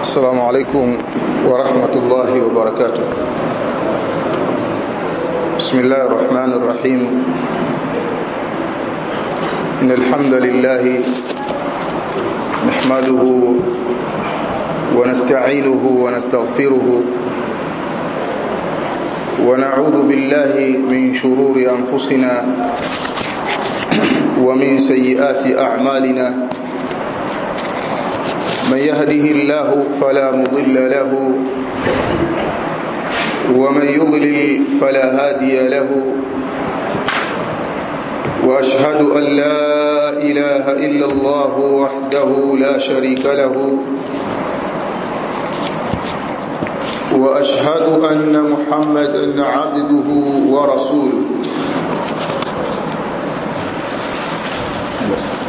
السلام عليكم ورحمة الله وبركاته بسم الله الرحمن الرحيم إن الحمد لله نحمده ونستعينه ونستغفره ونعوذ بالله من شرور أنفسنا ومن سيئات أعمالنا من يهده الله فلا مضل له ومن يضلل فلا هادي له واشهد ان لا اله الا الله وحده لا شريك له واشهد ان محمدا عبده ورسوله بس.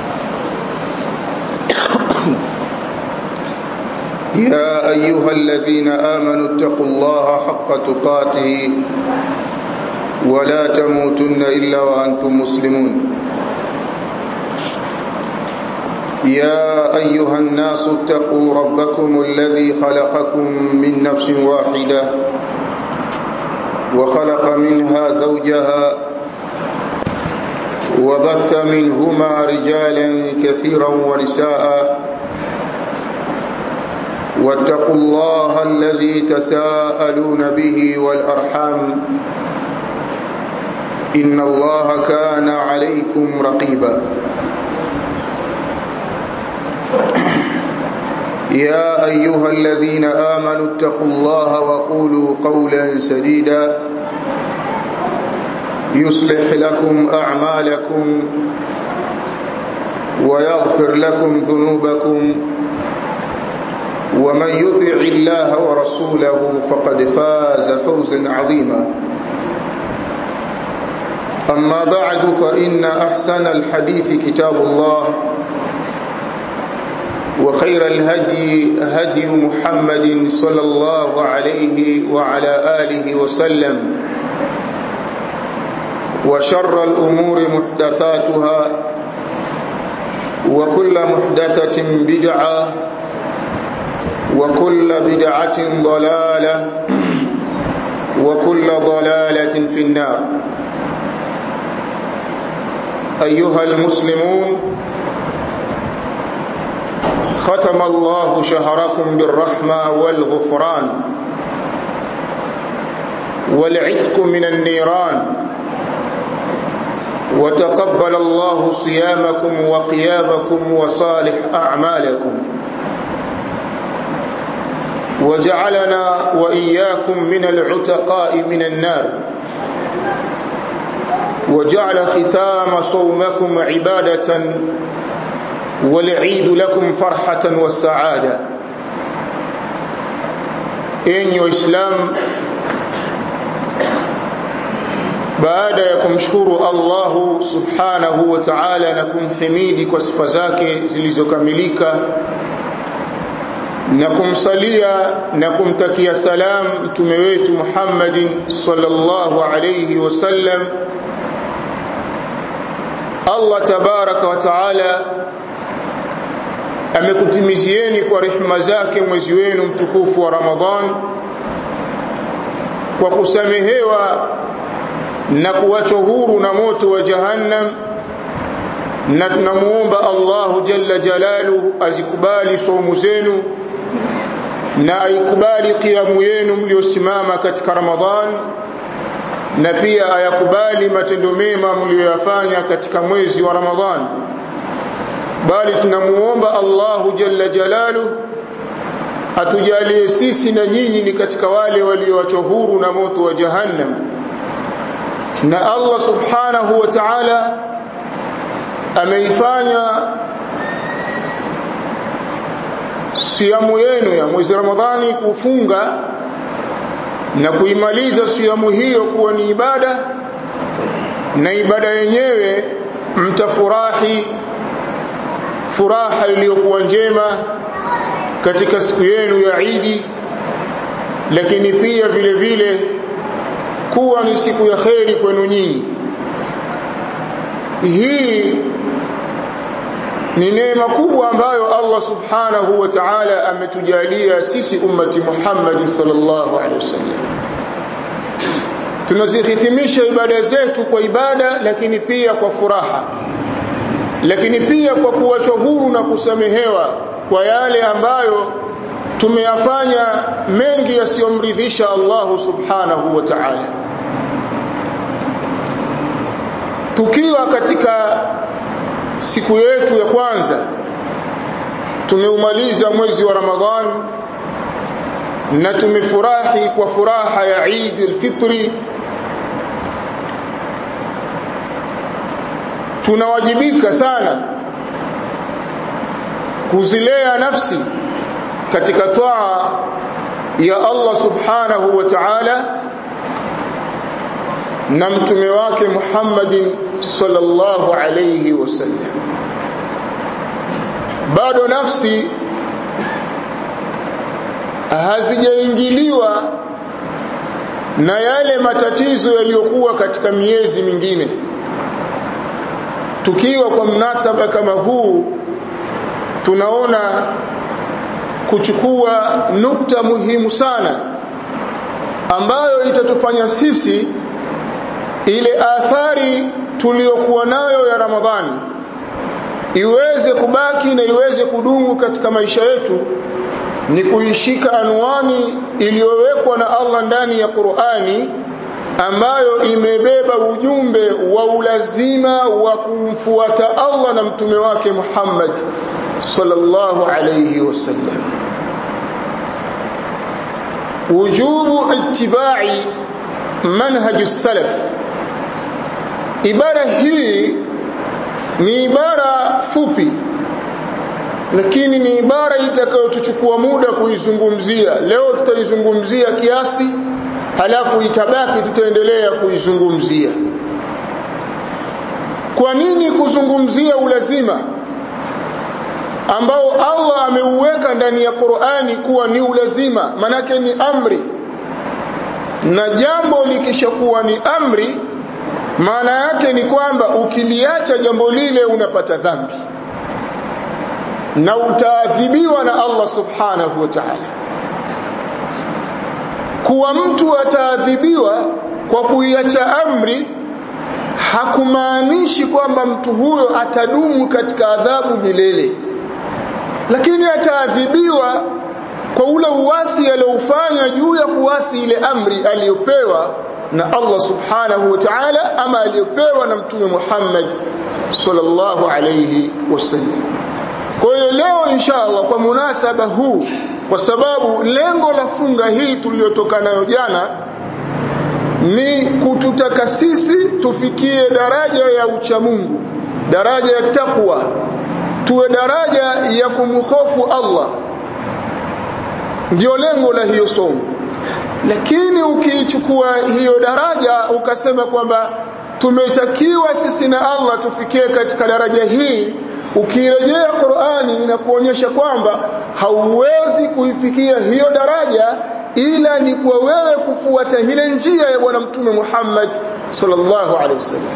يا أيها الذين آمنوا اتقوا الله حق تقاته ولا تموتن إلا وأنتم مسلمون يا أيها الناس اتقوا ربكم الذي خلقكم من نفس واحدة وخلق منها زوجها وبث منهما رجالا كثيرا ونساء واتقوا الله الذي تساءلون به والأرحام إن الله كان عليكم رقيبا يا أيها الذين آمنوا اتقوا الله وقولوا قولا سديدا يصلح لكم أعمالكم ويغفر لكم ذنوبكم ومن يطع الله ورسوله فقد فاز فوزا عظيما أما بعد فإن أحسن الحديث كتاب الله وخير الهدي هدي محمد صلى الله عليه وعلى آله وسلم وشر الأمور محدثاتها وكل محدثة بدعة وكل بدعة ضلالة وكل ضلالة في النار أيها المسلمون ختم الله شهركم بالرحمة والغفران والعتق من النيران وتقبل الله صيامكم وقيامكم وصالح أعمالكم وجعلنا وإياكم من العتقاء من النار وجعل ختام صومكم عبادة والعيد لكم فرحة والسعادة إن وإسلام baada ya kumshukuru Allahu subhanahu wa ta'ala na kumhimidi kwa sifa zake zilizokamilika na kumsalia na kumtakia salam mtume wetu Muhammadin sallallahu alayhi wasallam Allah tabaraka wa taala amekutimizieni kwa rehema zake mwezi wenu mtukufu wa Ramadhan kwa kusamehewa na kuwachwa huru na moto wa jahannam na tunamuomba Allahu jalla jalaluhu azikubali saumu zenu na aikubali kiamu yenu mliosimama katika Ramadhan na pia ayakubali matendo mema mlioyafanya katika mwezi wa Ramadhan bali tunamuomba Allahu jalla jalaluhu atujalie sisi na nyinyi ni katika wale walioachwa huru na moto wa jahannam na Allah subhanahu wa ta'ala ameifanya siamu yenu ya mwezi Ramadhani kufunga na kuimaliza siamu hiyo kuwa ni ibada na ibada yenyewe mtafurahi furaha iliyokuwa njema katika siku yenu ya Idi lakini pia vile vile kuwa ni siku ya kheri kwenu nyinyi hii ni neema kubwa ambayo Allah subhanahu wa ta'ala ametujalia sisi ummati Muhammad sallallahu alaihi wasallam tunazihitimisha ibada zetu kwa ibada lakini pia kwa furaha lakini pia kwa kuwachwa huru na kusamehewa kwa yale ambayo tumeyafanya mengi yasiyomridhisha Allah subhanahu wa ta'ala tukiwa katika siku yetu ya kwanza tumeumaliza mwezi wa Ramadhan na tumefurahi kwa furaha ya Eid al-Fitri tunawajibika sana kuzilea nafsi katika taa ya Allah subhanahu wa ta'ala na mtume wake Muhammadin sallallahu alayhi wasallam bado nafsi hazijaingiliwa na yale matatizo yaliyokuwa katika miezi mingine tukiwa kwa mnasaba kama huu tunaona kuchukua nukta muhimu sana ambayo itatufanya sisi ile athari tuliyokuwa nayo ya Ramadhani iweze kubaki na iweze kudumu katika maisha yetu ni kuishika anwani iliyowekwa na Allah ndani ya Qur'ani ambayo imebeba ujumbe wa ulazima wa kumfuata Allah na mtume wake Muhammad sallallahu alayhi wasallam wujubu ittiba'i manhaj salaf ibara hii ni ibara fupi lakini ni ibara itakayotuchukua muda kuizungumzia leo tutaizungumzia kiasi halafu itabaki tutaendelea kuizungumzia kwa nini kuzungumzia ulazima ambao Allah ameuweka ndani ya Qur'ani kuwa ni ulazima manake ni amri na jambo likishakuwa ni amri maana yake ni kwamba ukiliacha jambo lile unapata dhambi na utaadhibiwa na Allah subhanahu wa ta'ala kuwa mtu ataadhibiwa kwa kuiacha amri hakumaanishi kwamba mtu huyo atadumu katika adhabu milele lakini ataadhibiwa kwa ule uwasi aliofanya juu ya kuwasi ile amri aliyopewa na Allah subhanahu wa ta'ala ama aliyopewa na mtume Muhammad sallallahu alayhi wasallam kwa hiyo leo inshallah kwa munasaba huu kwa sababu lengo la funga hii tuliyotoka nayo jana ni kututaka sisi tufikie daraja ya uchamungu daraja ya takwa tuwe daraja ya kumhofu Allah ndio lengo la hiyo somo lakini ukiichukua hiyo daraja ukasema kwamba tumetakiwa sisi na Allah tufikie katika daraja hii ukirejea Qur'ani inakuonyesha kwamba hauwezi kuifikia hiyo daraja ila ni kwa wewe kufuata ile njia ya bwana mtume Muhammad sallallahu alaihi wasallam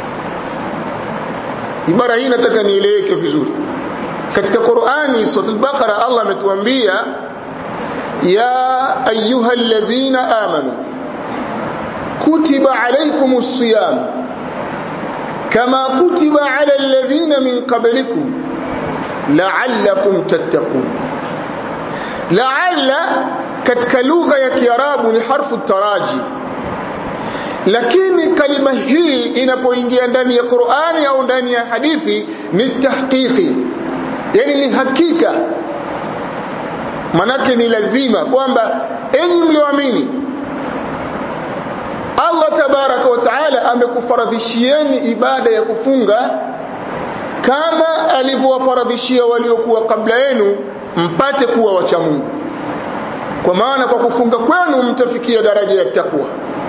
ibara hii nataka nieleweke vizuri katika Qur'ani sura al-Baqara Allah ametuambia ya ayyuhalladhina amanu kutiba alaykumus siyam kama kutiba ala alladhina min qablikum la'allakum tattaqun la'alla katika lugha ya kiarabu ni harfu taraji lakini kalima hii inapoingia ndani ya Qur'ani au ndani ya hadithi ni tahqiqi yani ni hakika manake ni lazima kwamba enyi mlioamini Allah tabaraka wa taala amekufaradhishieni ibada ya kufunga kama alivyowafaradhishia waliokuwa kabla yenu mpate kuwa wacha Mungu kwa maana kwa kufunga kwenu mtafikia daraja ya takwa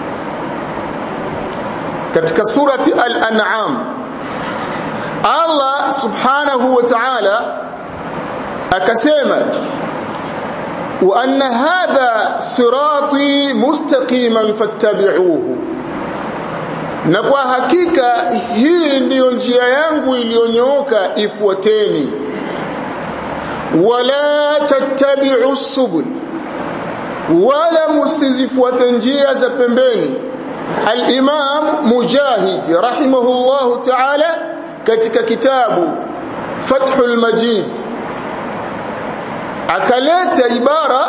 katika surati al-an'am Allah subhanahu wa ta'ala akasema wa anna hadha sirati mustaqiman fattabi'uhu na kwa hakika hii ndiyo njia yangu iliyonyooka ifuateni wala tattabi'u subul wala musizifuate njia za pembeni al-imam mujahid rahimahullahu ta'ala katika kitabu fathul majid akaleta ibara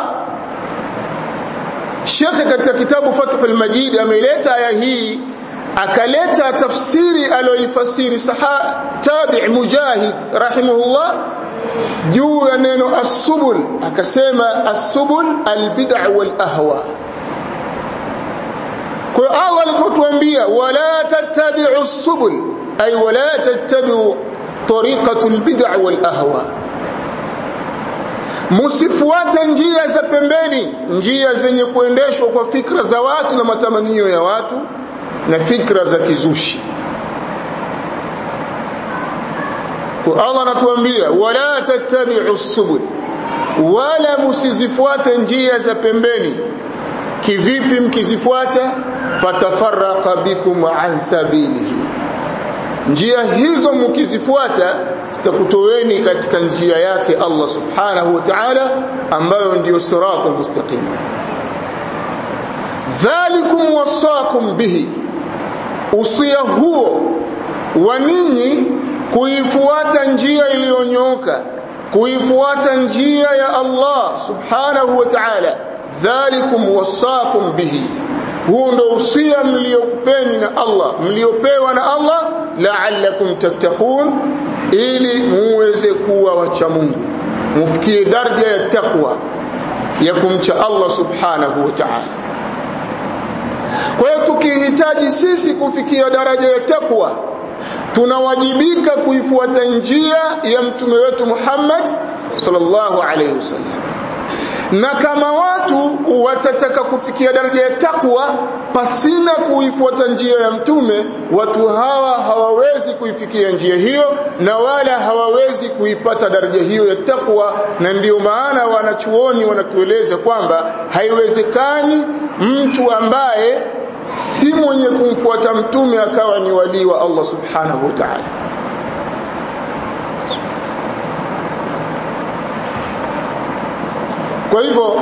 shekhe katika kitabu fathul majid ameleta aya hii akaleta tafsiri aloifasiri saha tabi mujahid rahimahullah juu ya neno as-subul akasema as-subul al-bid'a wal ahwa kwa Allah alipotuambia wala tattabi'u as-subul ay wala tattabi'u tariqatu al-bid'a wal ahwa msifuate njia za pembeni njia zenye kuendeshwa kwa fikra za watu na matamanio ya watu na fikra za kizushi kwa Allah anatuambia wala tattabi'u subul wala msizifuate njia za pembeni kivipi mkizifuata fatafarraqa bikum an sabilihi njia hizo mkizifuata zitakutoweni katika njia yake Allah subhanahu wa ta'ala ambayo ndiyo siratal mustaqim dhalikum wasakum bihi usia huo wa ninyi kuifuata njia iliyonyooka kuifuata njia ya Allah subhanahu wa ta'ala dhalikum wasakum bihi huo ndo usia mliokupeni na Allah mliopewa na Allah la'allakum tattaqun ili muweze kuwa wacha Mungu mufikie daraja ya takwa ya kumcha Allah subhanahu wa ta'ala kwa hiyo tukihitaji sisi kufikia daraja ya takwa tunawajibika kuifuata njia ya mtume wetu Muhammad sallallahu alaihi wasallam na kama watu watataka kufikia daraja ya takwa pasina kuifuata njia ya mtume watu hawa hawawezi kuifikia njia hiyo na wala hawawezi kuipata daraja hiyo ya takwa na ndiyo maana wanachuoni wanatueleza kwamba haiwezekani mtu ambaye si mwenye kumfuata mtume akawa ni walii wa Allah subhanahu wa ta'ala kwa hivyo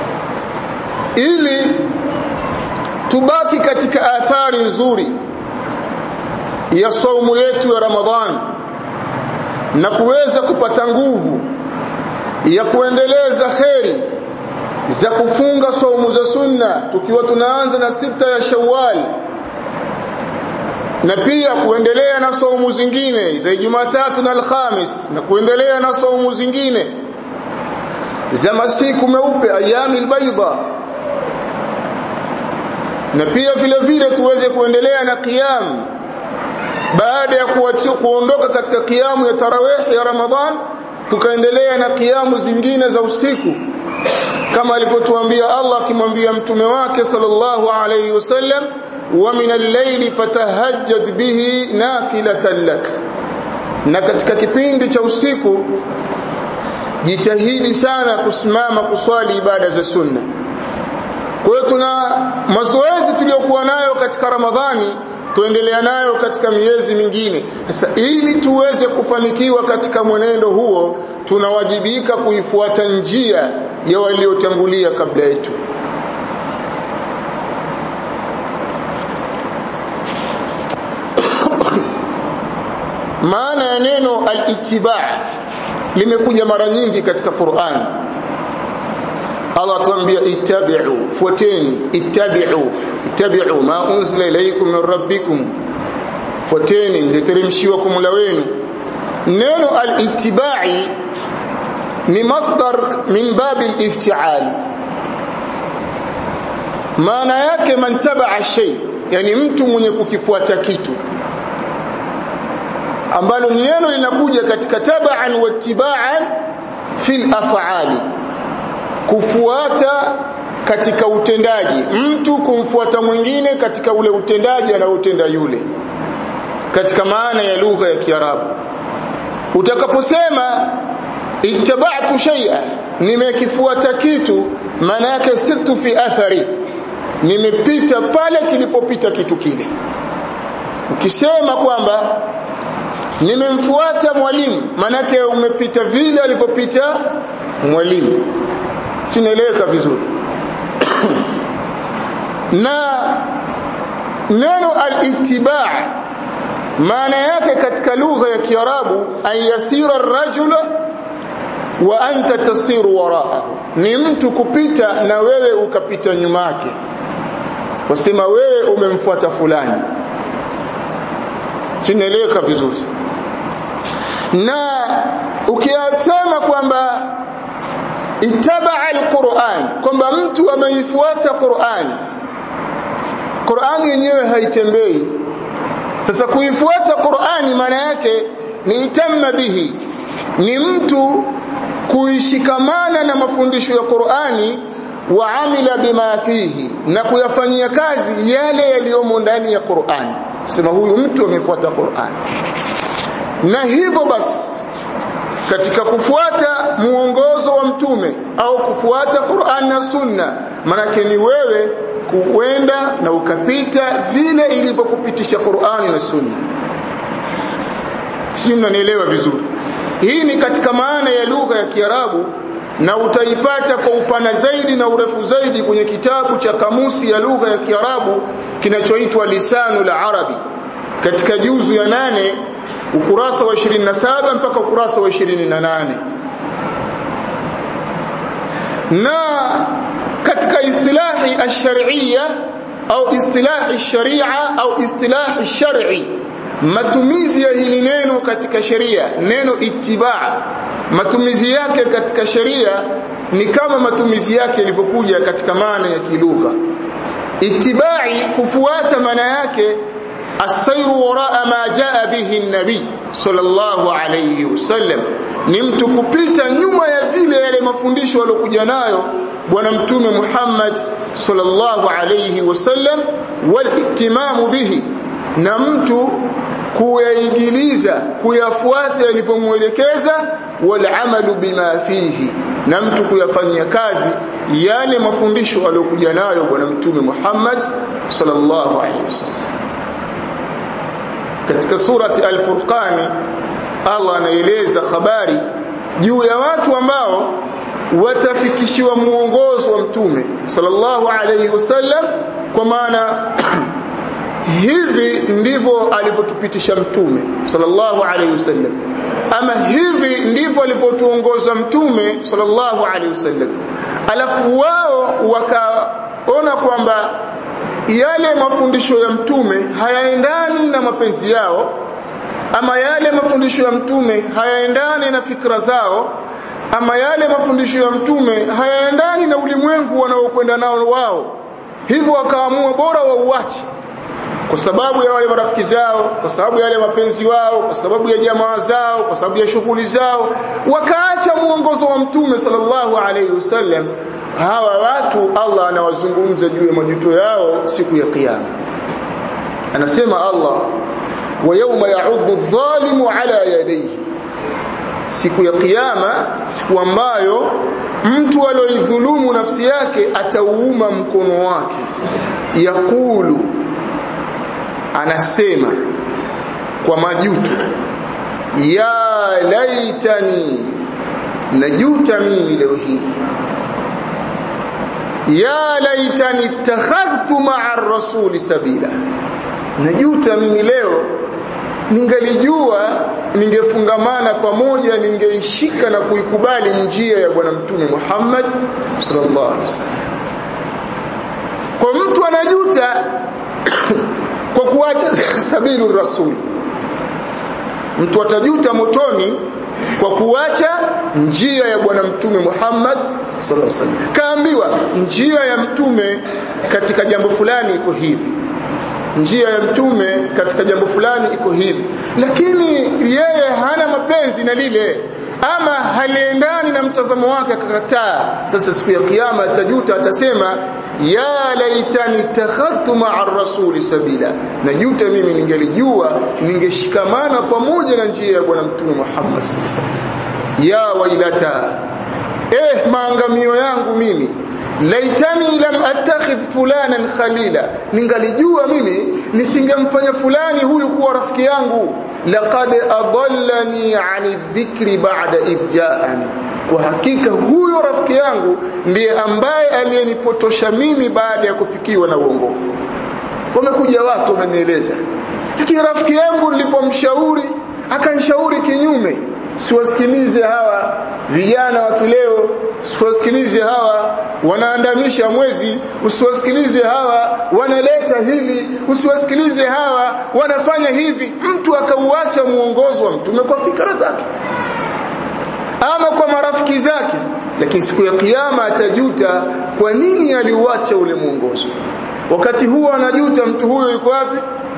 ili tubaki katika athari nzuri ya saumu yetu ya Ramadhan na kuweza kupata nguvu ya kuendeleza kheri za kufunga saumu za sunna tukiwa tunaanza na sita ya Shawwal na pia kuendelea na saumu zingine za Jumatatu na Alhamis na kuendelea na saumu zingine za masiku meupe ayami albayda na pia vile vile tuweze kuendelea na qiyam baada ya kuondoka katika kiamu ya tarawih ya Ramadhan tukaendelea na kiamu zingine za usiku kama alivyotuambia Allah akimwambia mtume wake sallallahu alayhi wasallam wa min al-layli fatahajjad bihi nafilatan lak na katika kipindi cha usiku jitahidi sana kusimama kuswali ibada za sunna kwa hiyo tuna mazoezi tuliyokuwa nayo katika Ramadhani tuendelea nayo katika miezi mingine sasa ili tuweze kufanikiwa katika mwenendo huo tunawajibika kuifuata njia ya waliotangulia kabla yetu maana ya neno al-ittiba' limekuja mara nyingi katika Qur'an Allah atuambia ittabi'u fuateni ittabi'u ittabi'u ma unzila ilaykum min rabbikum fuateni mliteremshiwa kwa Mola wenu neno al-ittiba'i ni masdar min babi al-ifti'ali maana yake man taba'a shay yani mtu mwenye kukifuata kitu ambalo neno linakuja katika tabaan wa tibaan fil af'ali kufuata katika utendaji mtu kumfuata mwingine katika ule utendaji anaotenda yule katika maana ya lugha ya Kiarabu utakaposema ittaba'tu shay'a nimekifuata kitu maana yake sirtu fi athari nimepita pale kilipopita kitu kile ukisema kwamba nimemfuata mwalimu manake umepita vile alivyopita mwalimu sinaeleweka vizuri na neno al-ittiba' maana yake katika lugha ya Kiarabu an yasira ar-rajula wa anta tasiru wara'ahu ni mtu kupita na wewe ukapita nyuma yake wasema wewe umemfuata fulani sinaeleweka vizuri na ukiyasema kwamba ittabaa alquran kwamba mtu ameifuata Qur'an Qur'ani yenyewe haitembei sasa kuifuata Qur'ani maana yake ni itamma bihi ni mtu kuishikamana na mafundisho ya Qur'ani wa amila bima fihi na kuyafanyia kazi yale yaliyomo ndani ya Qur'ani sema huyu mtu amefuata Qur'ani na hivyo basi katika kufuata muongozo wa mtume au kufuata Qur'an na Sunna manake ni wewe kuenda na ukapita vile ilivyokupitisha Qur'ani na Sunna sio mnanielewa vizuri hii ni katika maana ya lugha ya Kiarabu na utaipata kwa upana zaidi na urefu zaidi kwenye kitabu cha kamusi ya lugha ya Kiarabu kinachoitwa Lisanul Arabi katika juzu ya nane ukurasa wa 27 mpaka ukurasa wa 28 na katika istilahi ash-shar'iyya au istilahi sharia au istilahi shar'i matumizi ya hili neno katika sheria neno itibaa matumizi yake katika sheria ni kama matumizi yake yalivyokuja katika maana ya kilugha itibai kufuata maana yake asairu waraa ma jaa bihi nabi sallallahu alayhi wasallam ni mtu kupita nyuma ya vile yale mafundisho aliyokuja nayo bwana mtume Muhammad sallallahu alayhi wasallam wal bihi na mtu kuyaigiliza kuyafuata yalivyomwelekeza wal amalu bima fihi na mtu kuyafanyia kazi yale mafundisho aliyokuja nayo bwana mtume Muhammad sallallahu alaihi wasallam katika surati al-Furqan Allah anaeleza habari juu ya watu ambao watafikishiwa muongozo wa mtume sallallahu alaihi wasallam kwa maana hivi ndivyo alivyotupitisha mtume sallallahu alaihi wasallam ama hivi ndivyo alivyotuongoza mtume sallallahu alaihi wasallam alafu wao wakaona kwamba yale mafundisho ya mtume hayaendani na mapenzi yao ama yale mafundisho ya mtume hayaendani na fikra zao ama yale mafundisho ya mtume hayaendani na ulimwengu wanaokwenda nao wao hivyo wakaamua bora wauache kwa sababu ya wale marafiki zao kwa sababu ya wale mapenzi wao kwa sababu ya jamaa zao kwa sababu ya shughuli zao wakaacha muongozo wa mtume sallallahu alaihi wasallam hawa watu Allah anawazungumza juu ya majuto yao siku ya kiyama anasema Allah wa yawma ya'uddu adh-dhalimu ala yadayhi siku ya kiyama siku ambayo mtu alioidhulumu nafsi yake atauuma mkono wake yakulu anasema kwa majuto ya laitani najuta mimi leo hii ya laitani ittakhadhtu ma'a ar-rasuli sabila najuta mimi leo ningalijua ningefungamana pamoja ningeishika na kuikubali njia ya bwana mtume Muhammad sallallahu alaihi wasallam kwa mtu anajuta kwa kuacha sabilu rasul mtu atajuta motoni kwa kuacha njia ya bwana mtume Muhammad sallallahu alaihi wasallam kaambiwa njia ya mtume katika jambo fulani iko hivi njia ya mtume katika jambo fulani iko hivi lakini yeye hana mapenzi na lile ama haliendani na mtazamo wake akakataa sasa siku ya kiyama atajuta atasema ya laitani takhadtu ma'a rasuli sabila najuta mimi ningelijua ningeshikamana pamoja na njia ya bwana mtume Muhammad sallallahu alaihi wasallam ya wailata eh maangamio yangu mimi laitani lam attakhidh fulanan khalila ningalijua mimi nisingemfanya fulani huyu kuwa rafiki yangu laqad adallani ani dhikri ba'da idjaani kwa hakika huyo rafiki yangu ndiye ambaye aliyenipotosha mimi baada ya kufikiwa na uongofu wamekuja watu wamenieleza lakini rafiki yangu nilipomshauri akanishauri kinyume siwasikilize hawa vijana wa kileo usiwasikilize hawa wanaandamisha mwezi usiwasikilize hawa wanaleta hili usiwasikilize hawa wanafanya hivi mtu akauacha muongozo wa mtume kwa fikra zake ama kwa marafiki zake lakini siku ya kiyama atajuta kwa nini aliuacha ule mwongozo wakati huo anajuta mtu huyo yuko wapi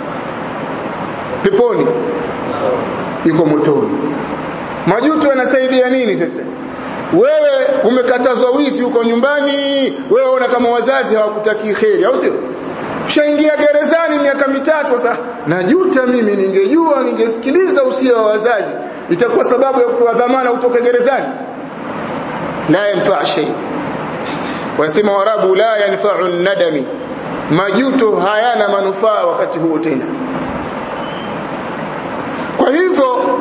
peponi yuko motoni majuto yanasaidia nini sasa wewe umekatazwa wizi huko nyumbani wewe una kama wazazi hawakutaki kheri au sio ushaingia gerezani miaka mitatu sasa najuta mimi ningejua ningesikiliza usia wa wazazi itakuwa sababu ya kupewa dhamana utoke gerezani la yanfa shay wasema warabu la yanfa'u nadami majuto hayana manufaa wakati huo tena kwa hivyo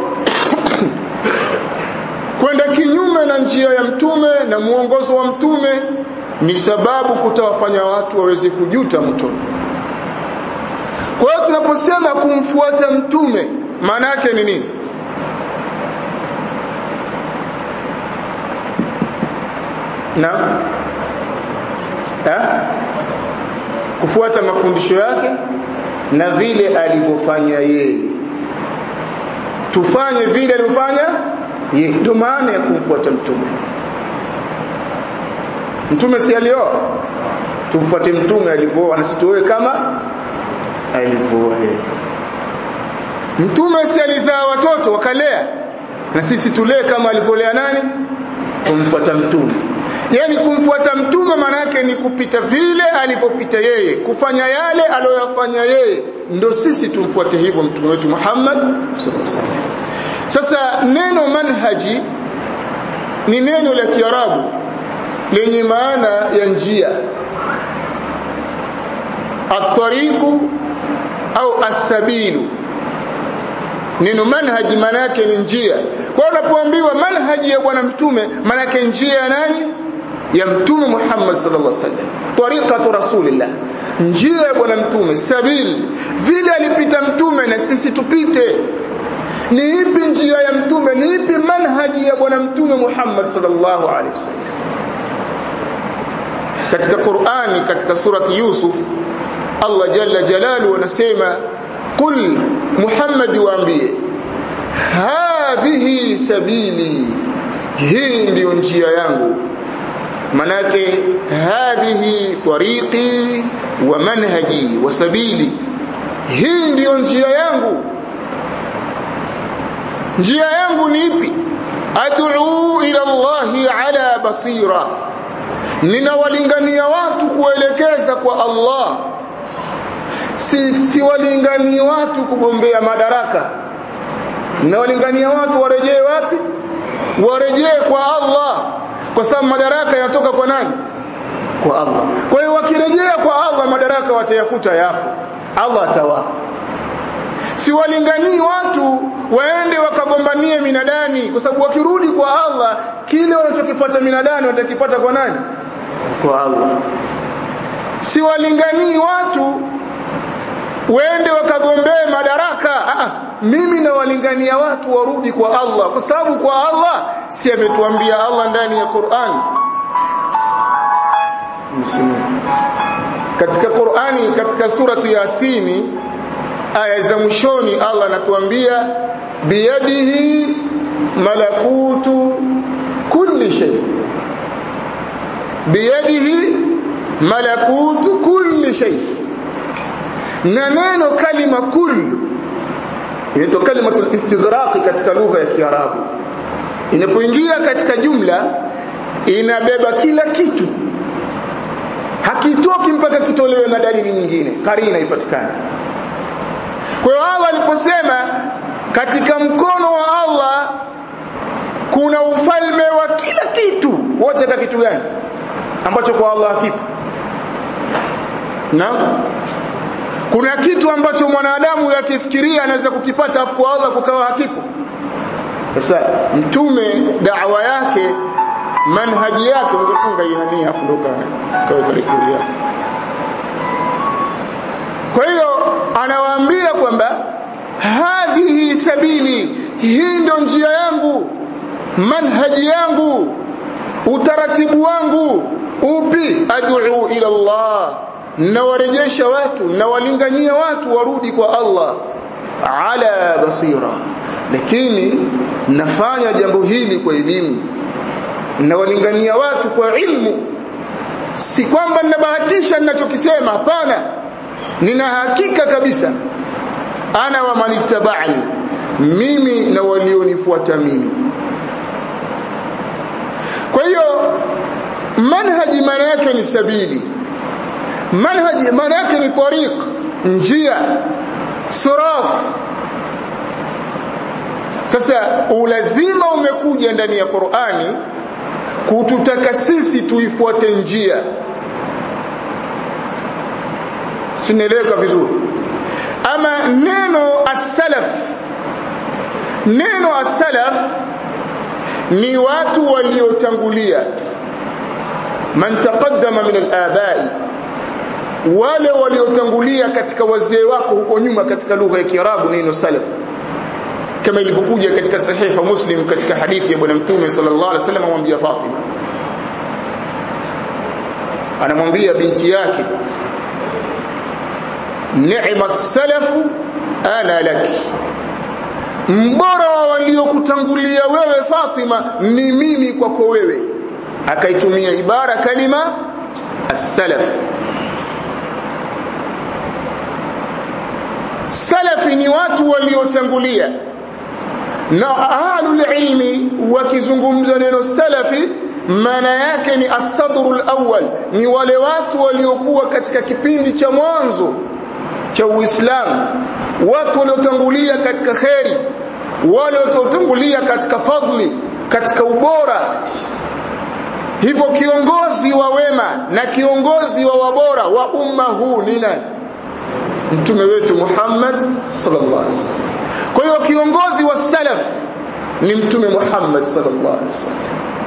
kwenda kinyume na njia ya mtume na muongozo wa mtume ni sababu kutawafanya watu waweze kujuta mtume kwa hiyo tunaposema kumfuata mtume maana yake ni nini na ha? kufuata mafundisho yake na vile alivyofanya yeye tufanye vile alivyofanya yeye ndio maana ya kumfuata mtume mtume si alioa tumfuate mtume alivyooa na situoe kama alivyooa yeye mtume si alizaa watoto wakalea na sisi tulee kama alivyolea nani kumfuata mtume yani kumfuata mtume maana yake ni kupita vile alivyopita yeye kufanya yale aliyoyafanya yeye ndo sisi tumfuate hivyo mtume wetu Muhammad sallallahu alaihi wasallam sasa neno manhaji ni neno la Kiarabu lenye maana ya njia at-tariqu au as-sabilu neno manhaji maana yake ni njia kwa unapoambiwa manhaji ya bwana mtume maana yake njia ya nani ya mtume Muhammad sallallahu alaihi wasallam tariqatu rasulillah njia ya bwana mtume sabil vile alipita mtume na sisi tupite ni ipi njia ya mtume ni ipi manhaji ya bwana mtume Muhammad sallallahu alaihi wasallam katika Qur'ani katika surati Yusuf Allah jalla jalalu anasema qul Muhammad waambie hadhihi sabili hii ndiyo njia yangu manake hadhihi tariqi wa manhaji wa sabili hii ndiyo njia yangu njia yangu ni ipi ad'u ila Allahi ala basira ninawalingania watu kuelekeza kwa Allah si siwalinganii watu kugombea madaraka ninawalingania watu warejee wapi warejee kwa Allah kwa sababu madaraka yanatoka kwa nani kwa Allah kwa hiyo wakirejea kwa Allah madaraka watayakuta yapo Allah atawapa siwalinganii watu waende wakagombanie minadani kwa sababu wakirudi kwa Allah kile wanachokifuata minadani watakipata kwa nani kwa Allah siwalinganii watu waende wakagombee madaraka ah, mimi nawalingania watu warudi kwa Allah kwa sababu kwa Allah si ametuambia Allah ndani ya Qur'an katika Qur'ani katika suratu Yasini aya za mwishoni Allah anatuambia biyadihi malakutu kulli shay biyadihi malakutu kulli shay na neno kalima kullu inaitwa kalimatul istighraq katika lugha ya Kiarabu inapoingia katika jumla inabeba kila kitu hakitoki mpaka kitolewe na dalili nyingine karina ipatikane kwa hiyo Allah aliposema katika mkono wa Allah kuna ufalme wa kila kitu wote ka kitu gani ambacho kwa Allah hakipo na kuna kitu ambacho mwanadamu yakifikiria anaweza kukipata afu kwa Allah kukawa hakipo sasa mtume da'wa yake manhaji yake ungefunga inani afu ndo kawa karikulia kwa hiyo anawaambia kwamba hadhihi sabili hii ndo njia yangu manhaji yangu utaratibu wangu upi ad'u ila Allah nawarejesha watu nawalingania watu warudi kwa Allah ala basira lakini nafanya jambo hili kwa elimu nawalingania watu kwa ilmu si kwamba ninabahatisha ninachokisema hapana nina hakika kabisa ana wa manittaba'ani mimi na walionifuata mimi kwa hiyo manhaji maana yake ni sabili manhaji maana yake ni tariq njia sirat sasa ulazima umekuja ndani ya Qur'ani kututaka sisi tuifuate njia sinaeleweka vizuri ama neno as-salaf neno as-salaf ni watu waliotangulia man taqaddama min al-aba'i wale waliotangulia katika wazee wako huko nyuma katika lugha ya Kiarabu neno salaf kama ilivyokuja katika sahiha Muslim katika hadithi ya bwana mtume sallallahu alaihi wasallam amwambia Fatima anamwambia binti yake ni'ma salafu ana laki mbora wa waliokutangulia wewe Fatima ni mimi kwako wewe akaitumia ibara kalima as-salaf salafi ni watu waliotangulia na ahlul ilmi wakizungumza neno salafi maana yake ni asadrul awwal ni wale watu waliokuwa katika kipindi cha mwanzo cha Uislamu watu waliotangulia katika kheri wale waliotangulia katika fadli katika ubora hivyo kiongozi wa wema na kiongozi wa wabora wa umma huu ni nani mtume wetu Muhammad sallallahu alaihi wasallam kwa hiyo kiongozi wa salaf ni mtume Muhammad sallallahu alaihi wasallam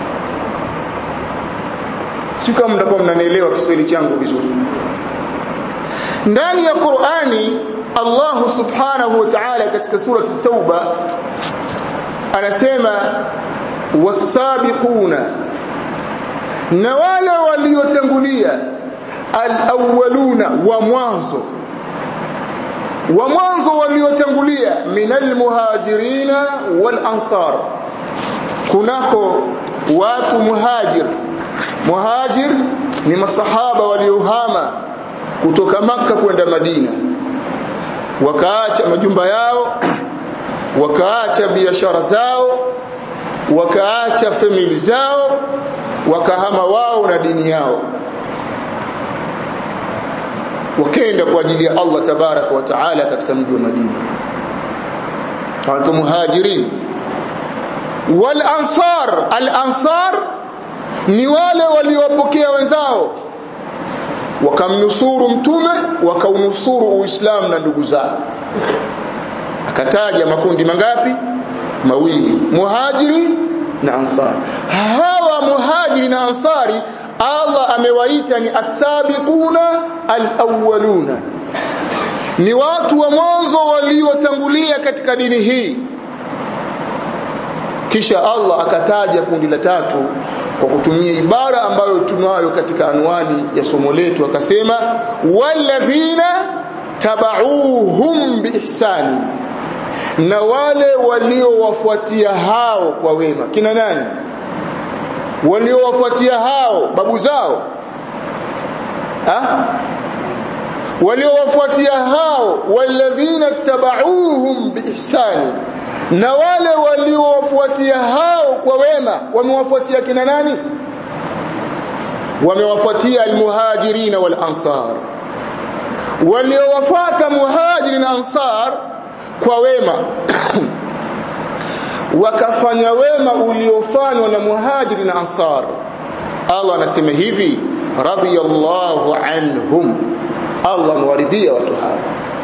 sio kama mtakuwa mnanielewa Kiswahili changu vizuri ndani ya Qur'ani Allah subhanahu wa ta'ala katika surati Tauba anasema wasabiquna na wale waliotangulia al-awwaluna wa mwanzo wa mwanzo waliotangulia minal muhajirina wal ansar kunako watu muhajir muhajir ni masahaba waliohama kutoka maka kwenda Madina wakaacha majumba yao wakaacha biashara zao wakaacha famili zao wakahama wao na dini yao wakenda kwa ajili ya Allah tabaraka wa taala katika mji wa Madina watu muhajirin wal ansar al ansar ni wale waliowapokea wenzao wakamnusuru mtume wakaunusuru uislamu na ndugu zao akataja makundi mangapi mawili muhajiri na ansar hawa muhajiri na ansari Allah amewaita ni asabiquna alawwaluna ni watu wa mwanzo waliotangulia katika dini hii kisha Allah akataja kundi la tatu kwa kutumia ibara ambayo tunayo katika anwani ya somo letu akasema walladhina tabauhum biihsani na wale waliowafuatia hao kwa wema kina nani waliowafuatia hao babu zao ha? waliowafuatia hao walladhina tabauhum biihsani na wale waliowafuatia hao kwa wema wamewafuatia kina nani wamewafuatia almuhajirin wal ansar waliowafuata muhajirin na ansar kwa wema wakafanya wema uliofanywa na muhajiri na ansar Allah anasema hivi radiyallahu anhum Allah amewaridhia watu hao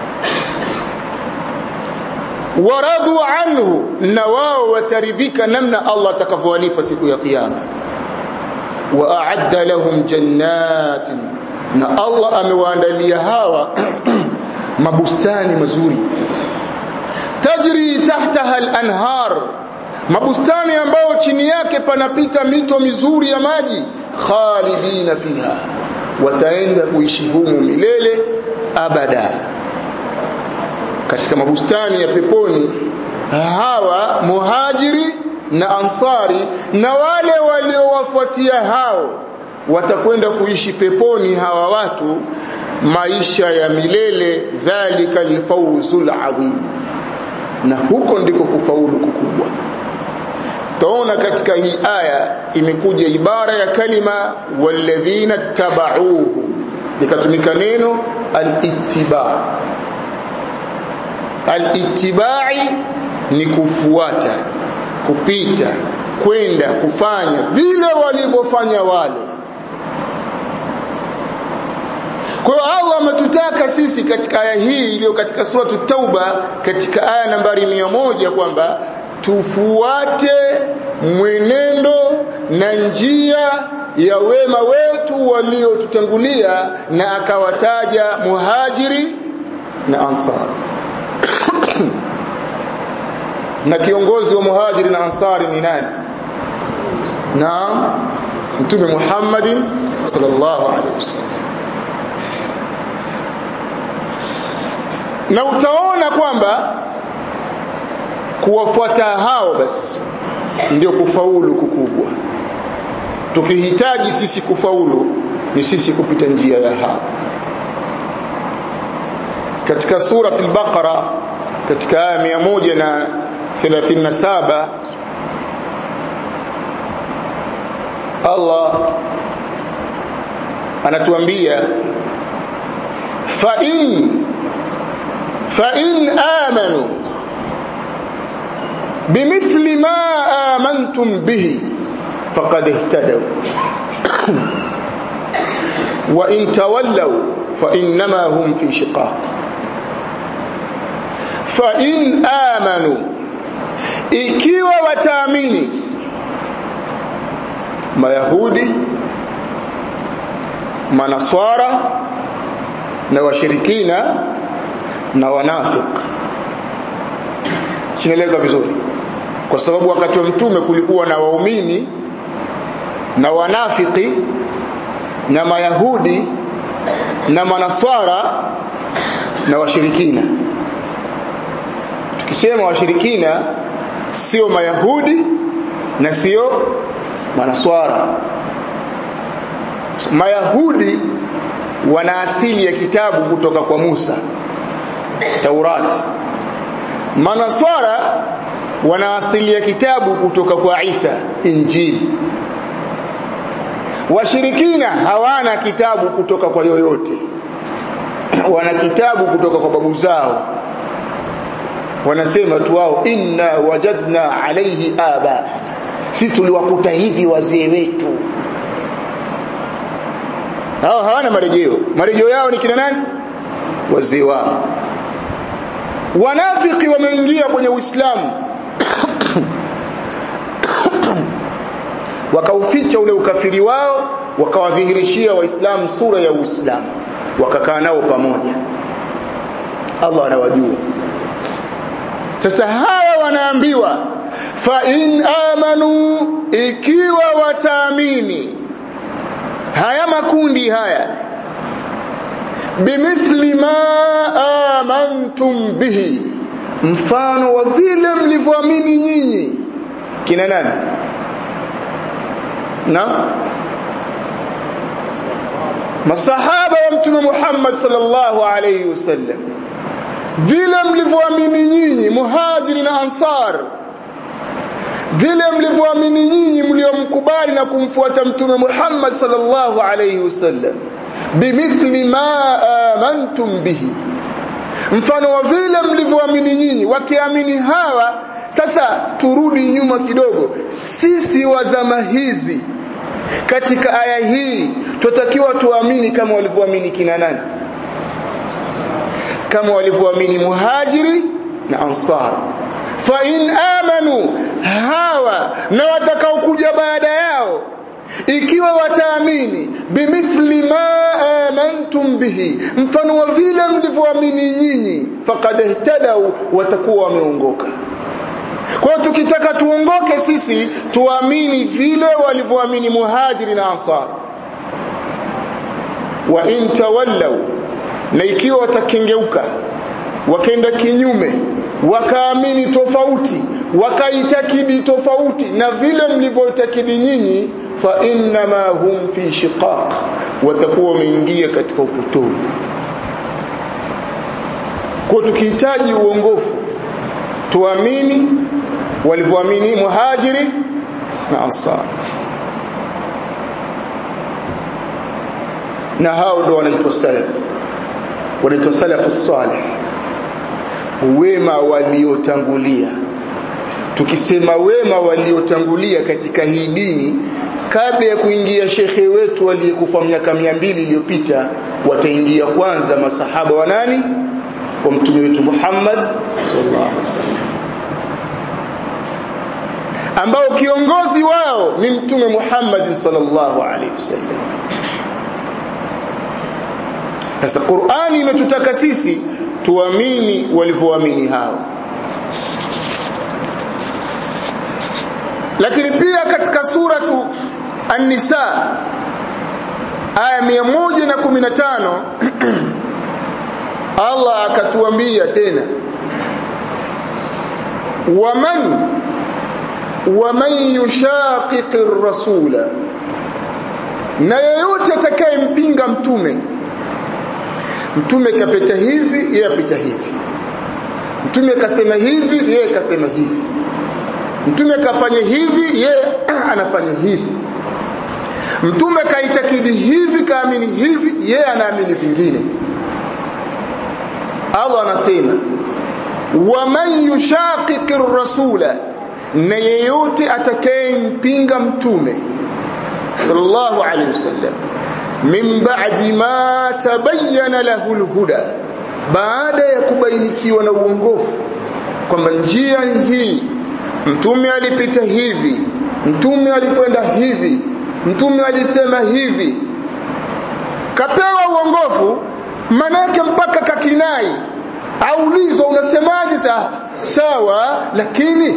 waradu anhu na wao wataridhika namna Allah atakavyowalipa siku ya kiyama wa a'adda lahum jannatin na Allah amewaandalia hawa mabustani mazuri tajri tahtaha al-anhar mabustani ambayo chini yake panapita mito mizuri ya maji khalidina fiha wataenda kuishi humu milele abada katika mabustani ya peponi hawa muhajiri na ansari na wale waliowafuatia hao watakwenda kuishi peponi hawa watu maisha ya milele dhalika alfawzul adhim na huko ndiko kufaulu kukubwa taona katika hii aya imekuja ibara ya kalima walladhina tabauhu likatumika neno al-ittiba al-ittibai ni kufuata kupita kwenda kufanya vile walivyofanya wale kwa hiyo Allah ametutaka sisi katika aya hii iliyo katika suratu Tauba katika aya nambari mia moja kwamba tufuate mwenendo na njia ya wema wetu waliotutangulia na akawataja muhajiri na ansar na kiongozi wa muhajiri na ansari ni nani na mtume Muhammadin sallallahu alaihi wasallam na utaona kwamba kuwafuata hao basi ndio kufaulu kukubwa tukihitaji sisi kufaulu ni sisi kupita njia ya hao katika surat al-Baqara katika aya 137 Allah anatuambia fa in fa in amanu bimithli ma amantum bihi faqad ihtadaw wa in tawallaw fa innama hum fi shiqaq fa in amanu ikiwa wataamini mayahudi manaswara na washirikina na wanafik sinaeleka vizuri kwa sababu wakati wa mtume kulikuwa na waumini na wanafiki na mayahudi na manaswara na washirikina tukisema washirikina sio mayahudi na sio manaswara mayahudi wana asili ya kitabu kutoka kwa Musa Taurat manaswara wana asili ya kitabu kutoka kwa Isa Injili washirikina hawana kitabu kutoka kwa yoyote wana kitabu kutoka kwa babu zao wanasema tu wao inna wajadna alayhi aba sisi tuliwakuta hivi wazee wetu hao hawana marejeo marejeo yao ni kina nani wazee wao wanafiki wameingia kwenye uislamu wakauficha ule ukafiri wao wakawadhihirishia waislamu sura ya uislamu wakakaa nao pamoja Allah anawajua sasa hawa wanaambiwa fa in amanu ikiwa wataamini haya makundi haya bimithli ma amantum bihi mfano wa vile mlivyoamini nyinyi kina nani na masahaba wa mtume Muhammad sallallahu alayhi wasallam vile mlivyoamini nyinyi muhajiri na ansar vile mlivyoamini nyinyi mliomkubali na kumfuata mtume Muhammad sallallahu alayhi wasallam bimithli ma amantum bihi mfano wa vile mlivyoamini nyinyi wakiamini hawa sasa turudi nyuma kidogo sisi wa zama hizi katika aya hii tutakiwa tuamini kama walivyoamini kina nani kama walivyoamini muhajiri na ansar fa in amanu hawa na watakaokuja baada yao ikiwa wataamini bimithli ma amantum bihi mfano wa vile mlivyoamini nyinyi faqad ihtadau watakuwa wameongoka kwa tukitaka tuongoke sisi tuamini vile walivyoamini muhajiri na ansar wa in tawallaw na ikiwa watakengeuka wakaenda kinyume wakaamini tofauti wakaitakidi tofauti na vile mlivyoitakidi nyinyi fa innama hum fi shiqaq watakuwa wameingia katika upotovu kwa tukihitaji uongofu tuamini walivyoamini muhajiri na ansar na hao ndo wanaitwa salaf wanaitwa salafu salih wema waliotangulia tukisema wema waliotangulia katika hii dini kabla ya kuingia shekhe wetu aliyekufa miaka mia mbili iliyopita wataingia kwanza masahaba wa nani wa mtume wetu Muhammad sallallahu alaihi wasallam ambao kiongozi wao ni mtume Muhammad sallallahu alaihi wasallam sasa Qur'ani imetutaka sisi tuamini walivyoamini hao lakini pia katika suratu An-Nisa aya 115 Allah akatuambia tena waman waman yushaqiqi rasula na yeyote atakayempinga mtume mtume kapita hivi yeye apita hivi mtume kasema hivi yeye kasema hivi mtume kafanya hivi yeye anafanya hivi mtume kaitakidi hivi kaamini hivi yeye anaamini vingine Allah anasema waman yushaqiqi rasula na yeyote atakayempinga mtume sallallahu alaihi wasallam min ba'di ma tabayyana lahu alhuda baada ya kubainikiwa na uongofu kwamba njia ni hii mtume alipita hivi mtume alikwenda hivi mtume alisema hivi kapewa uongofu manake mpaka kakinai aulizwa unasemaje sa sawa lakini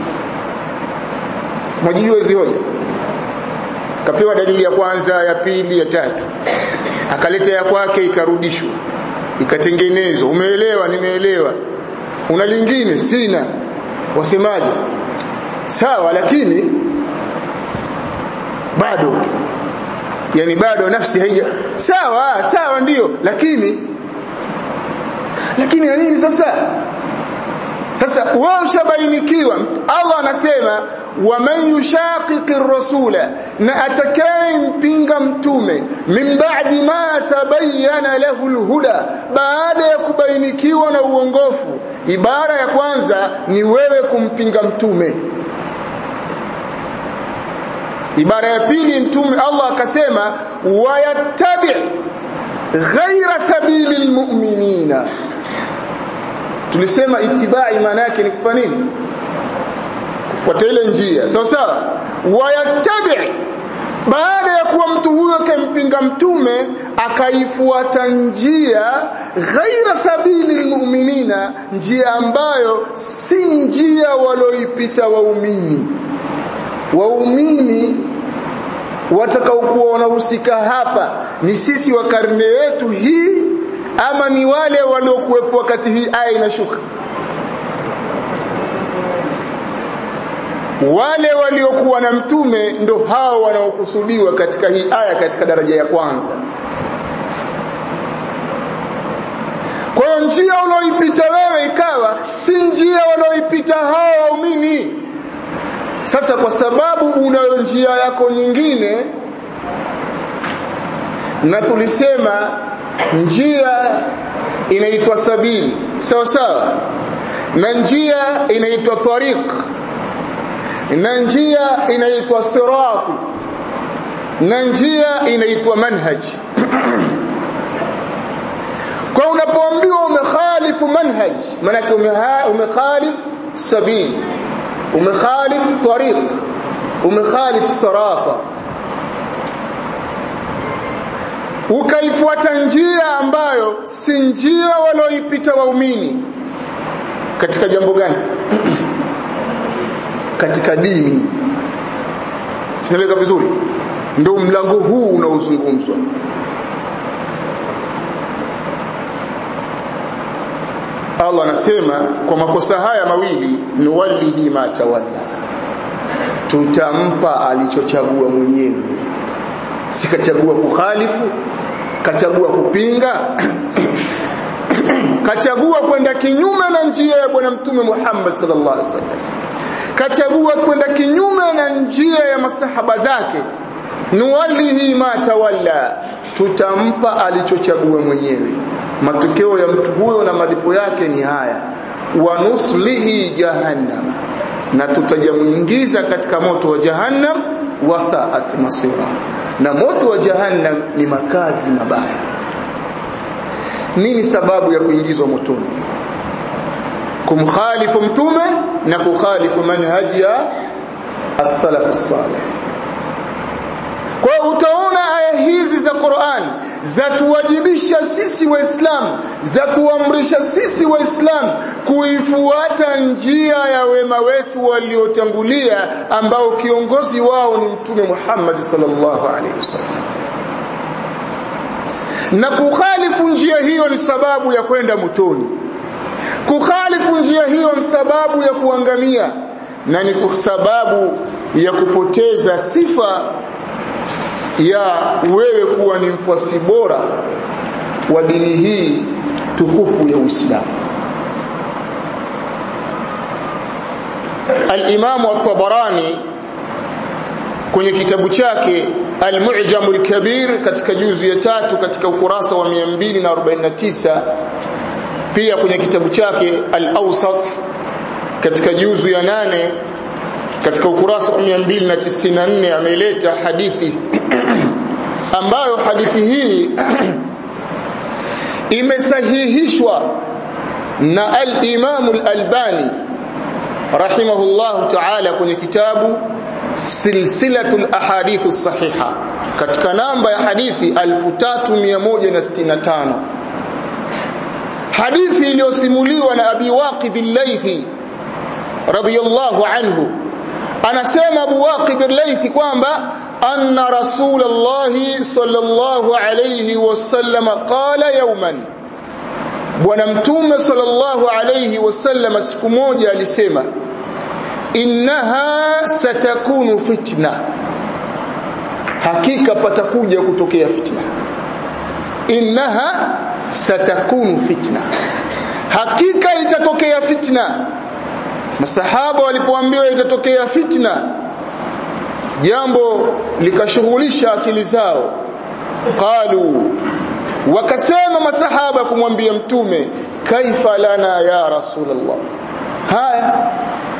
mwajijua zioja kapewa dalili ya kwanza ya pili ya tatu akaleta ya kwake ikarudishwa ikatengenezwa umeelewa nimeelewa una lingine sina wasemaje sawa lakini bado yani bado nafsi haija sawa sawa ndiyo lakini lakini ya nini sasa sasa wewe ushabainikiwa Allah anasema waman yushaqiqi rasula na atakayempinga mtume min ba'di ma tabayyana lahu alhuda baada ya kubainikiwa na uongofu ibara ya kwanza ni wewe kumpinga mtume ibara ya pili mtume Allah akasema wayattabi ghaira sabili almu'minina tulisema itibai maana yake ni kufanya nini kufuata ile njia sawa sawa wayattabi baada ya kuwa mtu huyo kempinga mtume akaifuata njia ghaira sabili almu'minina njia ambayo si njia walioipita waumini waumini watakaokuwa wanahusika hapa ni sisi wa karne yetu hii ama ni wale waliokuwepo wakati hii aya inashuka wale waliokuwa na mtume ndo hao wanaokusudiwa katika hii aya katika daraja ya kwanza kwa hiyo njia unaoipita wewe ikawa si njia wanaoipita hao waumini sasa kwa sababu unayo njia yako nyingine na tulisema njia inaitwa sabili sawa sawa na njia inaitwa tariq na njia inaitwa sirati na njia inaitwa manhaj kwa unapoambiwa umekhalifu manhaj maanake umekhalif sabil umekhalif tariq umekhalif sirata ukaifuata njia ambayo si njia walioipita waumini katika jambo gani katika dini sinaeleka vizuri ndio mlango huu unaozungumzwa Allah anasema kwa makosa haya mawili nuwallihi ma tawalla tutampa alichochagua mwenyewe sikachagua kukhalifu kachagua kupinga kachagua kwenda kinyume na njia ya bwana mtume Muhammad sallallahu alaihi wasallam kachagua kwenda kinyume na njia ya masahaba zake nuwallihi ma tawalla tutampa alichochagua mwenyewe matokeo ya mtu huyo na malipo yake ni haya wa nuslihi jahannama na tutajamuingiza katika moto wa jahannam wasaat masira na moto wa jahannam ni makazi mabaya nini sababu ya kuingizwa motoni kumkhalifu mtume na kukhalifu manhaji ya as-salaf as-salih kwa utaona aya hizi za Qur'an zatuwajibisha sisi waislamu zatuamrisha sisi waislamu kuifuata njia ya wema wetu waliotangulia ambao kiongozi wao ni mtume Muhammad sallallahu alaihi wasallam na kukhalifu njia hiyo ni sababu ya kwenda motoni kukhalifu njia hiyo ni sababu ya kuangamia na ni sababu ya kupoteza sifa ya wewe kuwa ni mfuasi bora wa dini hii tukufu ya Uislamu. Al-Imam At-Tabarani kwenye kitabu chake Al-Mu'jam al-Kabir katika juzu ya tatu katika ukurasa wa 249 pia kwenye kitabu chake Al-Awsat katika juzu ya nane katika ukurasa wa 294 ameleta hadithi ambayo hadithi hii imesahihishwa na al-Imam al-Albani rahimahullah ta'ala kwenye kitabu silsilatul ahadith as-sahiha katika namba ya hadithi 3165 hadithi iliyosimuliwa na Abi Waqid al-Laythi radiyallahu anhu anasema Abu Waqid al-Laythi kwamba anna Rasulullah sallallahu alayhi wasallam qala yawman Bwana Mtume sallallahu alayhi wasallam siku moja alisema innaha satakunu fitna hakika patakuja kutokea fitna innaha satakunu fitna hakika itatokea fitna masahaba walipoambiwa itatokea fitna jambo likashughulisha akili zao qalu wakasema masahaba kumwambia mtume kaifa lana ya rasulullah haya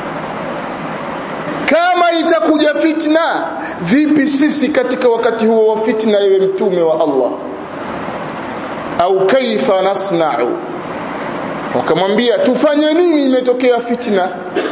kama itakuja fitna vipi sisi katika wakati huo wa fitna ewe mtume wa Allah au kaifa nasna'u wakamwambia tufanye nini imetokea fitna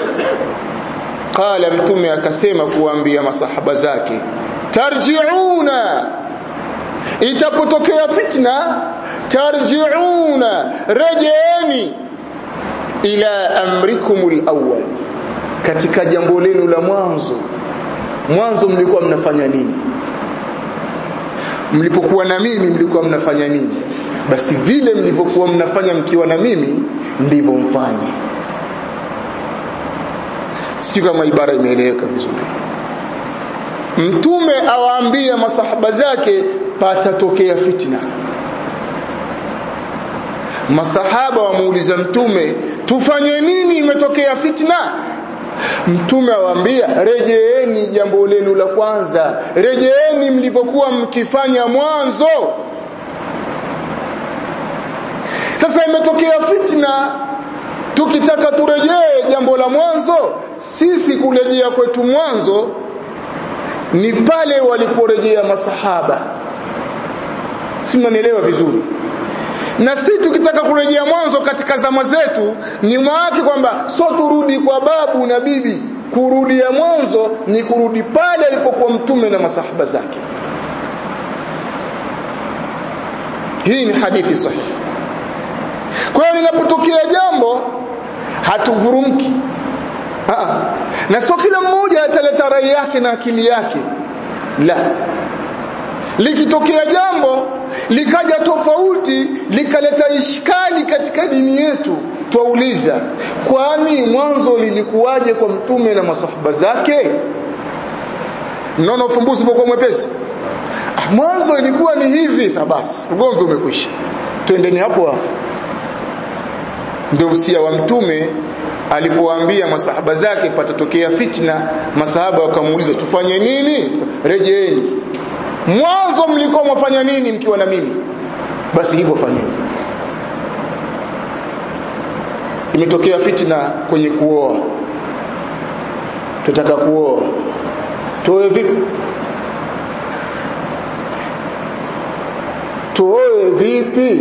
qala mtume akasema kuambia masahaba zake tarji'una itapotokea fitna tarji'una rejeeni ila amrikumul awwal katika jambo lenu la mwanzo mwanzo mlikuwa mnafanya nini mlipokuwa na mimi mlikuwa mnafanya nini basi vile mlivyokuwa mnafanya mkiwa na mimi ndivyo mfanye sijui kama ibara imeeleweka vizuri mtume awaambia masahaba zake patatokea fitna masahaba wamuuliza mtume tufanye nini imetokea fitna mtume awaambia rejeeni jambo lenu la kwanza rejeeni mlivyokuwa mkifanya mwanzo sasa imetokea fitna tukitaka turejee jambo la mwanzo sisi kurejea kwetu mwanzo ni pale waliporejea masahaba si mnanielewa vizuri na si tukitaka kurejea mwanzo katika zama zetu ni maana kwamba so turudi kwa babu na bibi kurudia mwanzo ni kurudi pale alipokuwa mtume na masahaba zake hii ni hadithi sahihi kwa hiyo linapotokea jambo hatuvurumki na sio kila mmoja ataleta rai yake na akili yake la likitokea jambo likaja tofauti likaleta ishkali katika dini yetu twauliza kwani mwanzo lilikuwaje kwa mtume na masahaba zake mnaona ufumbuzi upokuwa mwepesi ah, mwanzo ilikuwa ni hivi sasa basi ugomvi umekwisha twendeni hapo hapo ndio usia wa mtume alipowaambia masahaba zake patatokea fitna masahaba wakamuuliza tufanye nini rejeeni mwanzo mlikuwa mwafanya nini mkiwa na mimi basi hivyo fanyeni imetokea fitna kwenye kuoa tutaka kuoa tuoe vipi tuoe vipi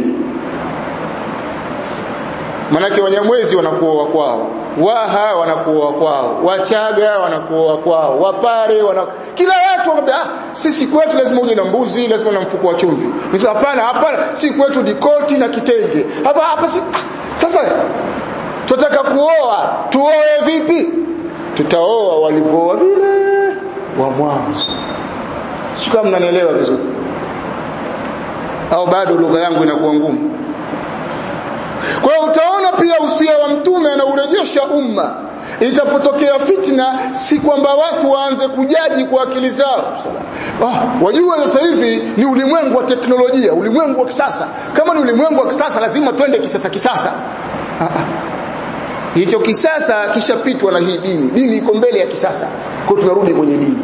manake wanyamwezi wanakuoa kwao waha wanakuoa kwao wachaga wanakuoa kwao wapare wana kila watu wanaambia ah sisi kwetu lazima uje na mbuzi lazima na mfuko wa chumvi sasa hapana hapana si kwetu ni koti na kitenge hapa hapa si ah, sasa tunataka kuoa tuoe vipi tutaoa walivyoa vile wa mwanzo sio kama mnanielewa vizuri au bado lugha yangu inakuwa ngumu kwa hiyo utaona pia usia wa mtume anaurejesha umma itapotokea fitna si kwamba watu waanze kujaji kwa akili zao ah, wajua sasa hivi ni ulimwengu wa teknolojia ulimwengu wa kisasa kama ni ulimwengu wa kisasa lazima twende kisasa kisasa ah, ah. hicho kisasa kishapitwa na hii dini dini iko mbele ya kisasa kwa tunarudi kwenye dini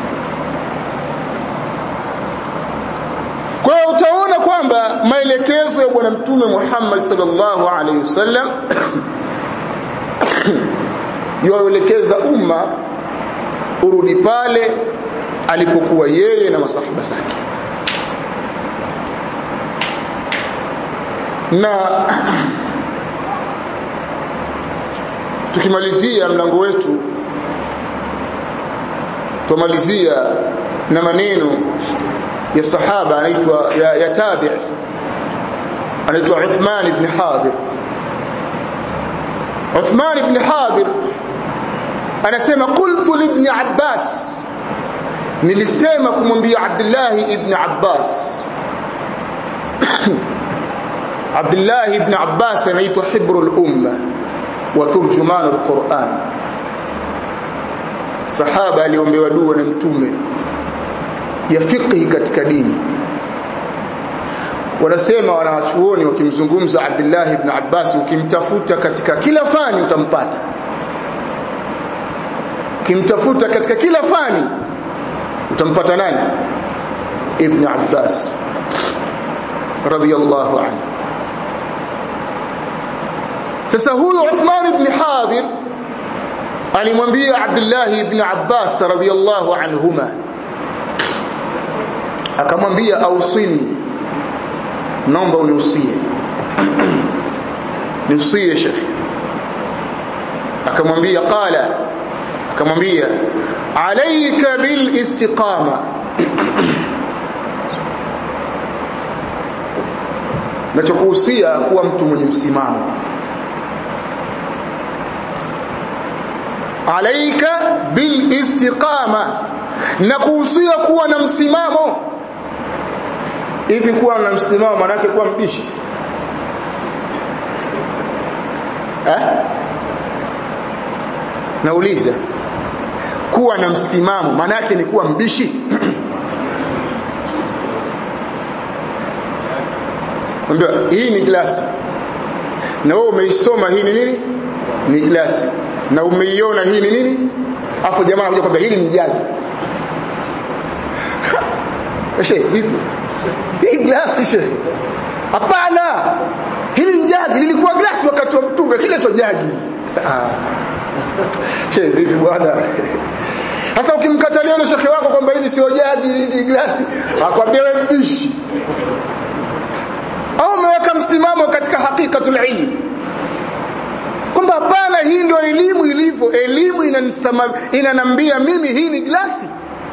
kwa hiyo utaona kwamba maelekezo ya bwana mtume Muhammad sallallahu alaihi wasallam yaelekeza umma urudi pale alipokuwa yeye na masahaba zake na tukimalizia mlango wetu tumalizia na maneno ya sahaba anaitwa ya, ya tabi anaitwa Uthman ibn Hadir Uthman ibn Hadir anasema qultu li ibn Abbas nilisema kumwambia Abdullah ibn Abbas Abdullah ibn Abbas anaitwa hibrul umma wa turjuman alquran sahaba aliombewa dua na mtume ya fiqhi katika dini wanasema wanawachuoni wakimzungumza Abdullah ibn Abbas ukimtafuta katika kila fani utampata ukimtafuta katika kila fani utampata nani ibn Abbas radiyallahu anhu sasa huyu Uthman ibn Hadir alimwambia Abdullah ibn Abbas radiyallahu anhuma akamwambia ausini naomba uniusie niusie shekhi akamwambia qala akamwambia alayka bil istiqama nachokuhusia kuwa mtu mwenye msimamo alaika bil istiqama na kuhusia kuwa na msimamo hivi kuwa na msimamo maana yake kuwa mbishi eh nauliza kuwa na msimamo maana yake ni kuwa mbishi Mwambia hii ni glasi na wewe umeisoma hii ni nini ni glasi na umeiona hii ni nini afu jamaa anakuja kwamba hili ni jagi She, vipi? Hii glasi she. Hapana. Hili ni jagi, lilikuwa glasi wakati wa mtume, kile tu jagi. Ah. She, vipi bwana? sasa ukimkatalia na shekhe wako kwamba hizi sio jagi hizi glasi akwambia wewe mbishi au umeweka msimamo katika hakikatul ilm kwamba hapana hii ndio elimu ilivyo elimu inanambia mimi hii ni glasi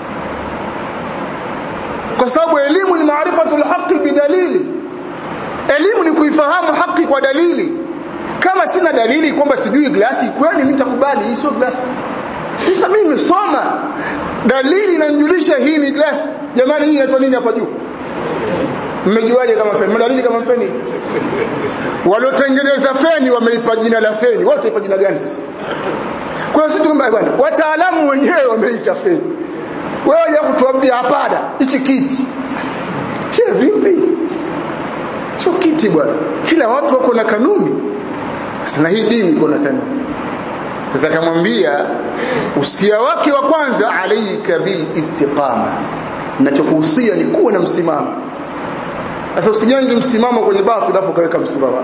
kwa sababu elimu ni maarifatul haqi bidalili elimu ni kuifahamu haki kwa dalili kama sina dalili kwamba sijui glasi kweli mimi nitakubali hii sio glasi sasa mimi nimesoma dalili inanijulisha hii ni glasi jamani hii inaitwa nini hapa juu mmejuaje kama feni madalili kama feni waliotengeneza feni wameipa jina la feni wote ipa jina gani sasa kwa sisi tukumba bwana wataalamu wenyewe wameita feni wewe ya kutuambia hapana hichi kiti che vipi sio kiti bwana kila watu wako na kanuni sasa hii dini iko na kanuni sasa akamwambia usia wake wa kwanza alayka bil istiqama ninachokuhusia ni kuwa na msimamo sasa usijenge msimamo kwenye batil alafu kaweka msimamo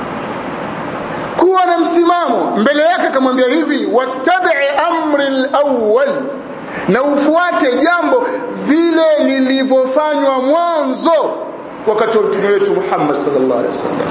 kuwa na msimamo mbele yake akamwambia hivi wattabi amri al-awwal na ufuate jambo vile lilivyofanywa mwanzo wakati wa mtume wetu Muhammad sallallahu alaihi wasallam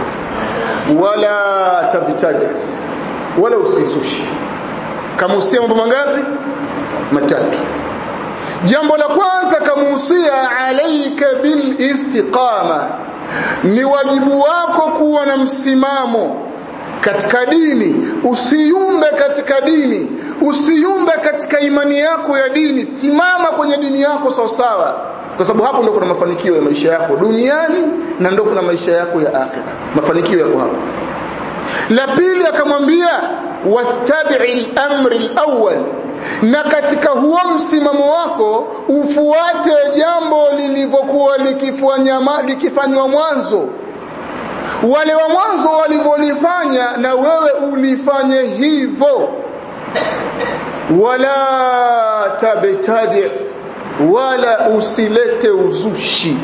wala tabtaja wala usizushi kama usia mambo mangapi matatu jambo la kwanza kamuhusia alaika bil istiqama ni wajibu wako kuwa na msimamo katika dini usiyumbe katika dini usiyumbe katika imani yako ya dini simama kwenye dini yako sawa sawa kwa sababu hapo ndio kuna mafanikio ya maisha yako duniani na ndio kuna maisha yako ya akhera mafanikio yako hapo la pili akamwambia wattabi'il amri al-awwal na katika huo msimamo wako ufuate jambo lilivyokuwa likifanywa likifanywa mwanzo wale wa mwanzo walivyolifanya na wewe ulifanye hivyo wala tabtadi wala usilete uzushi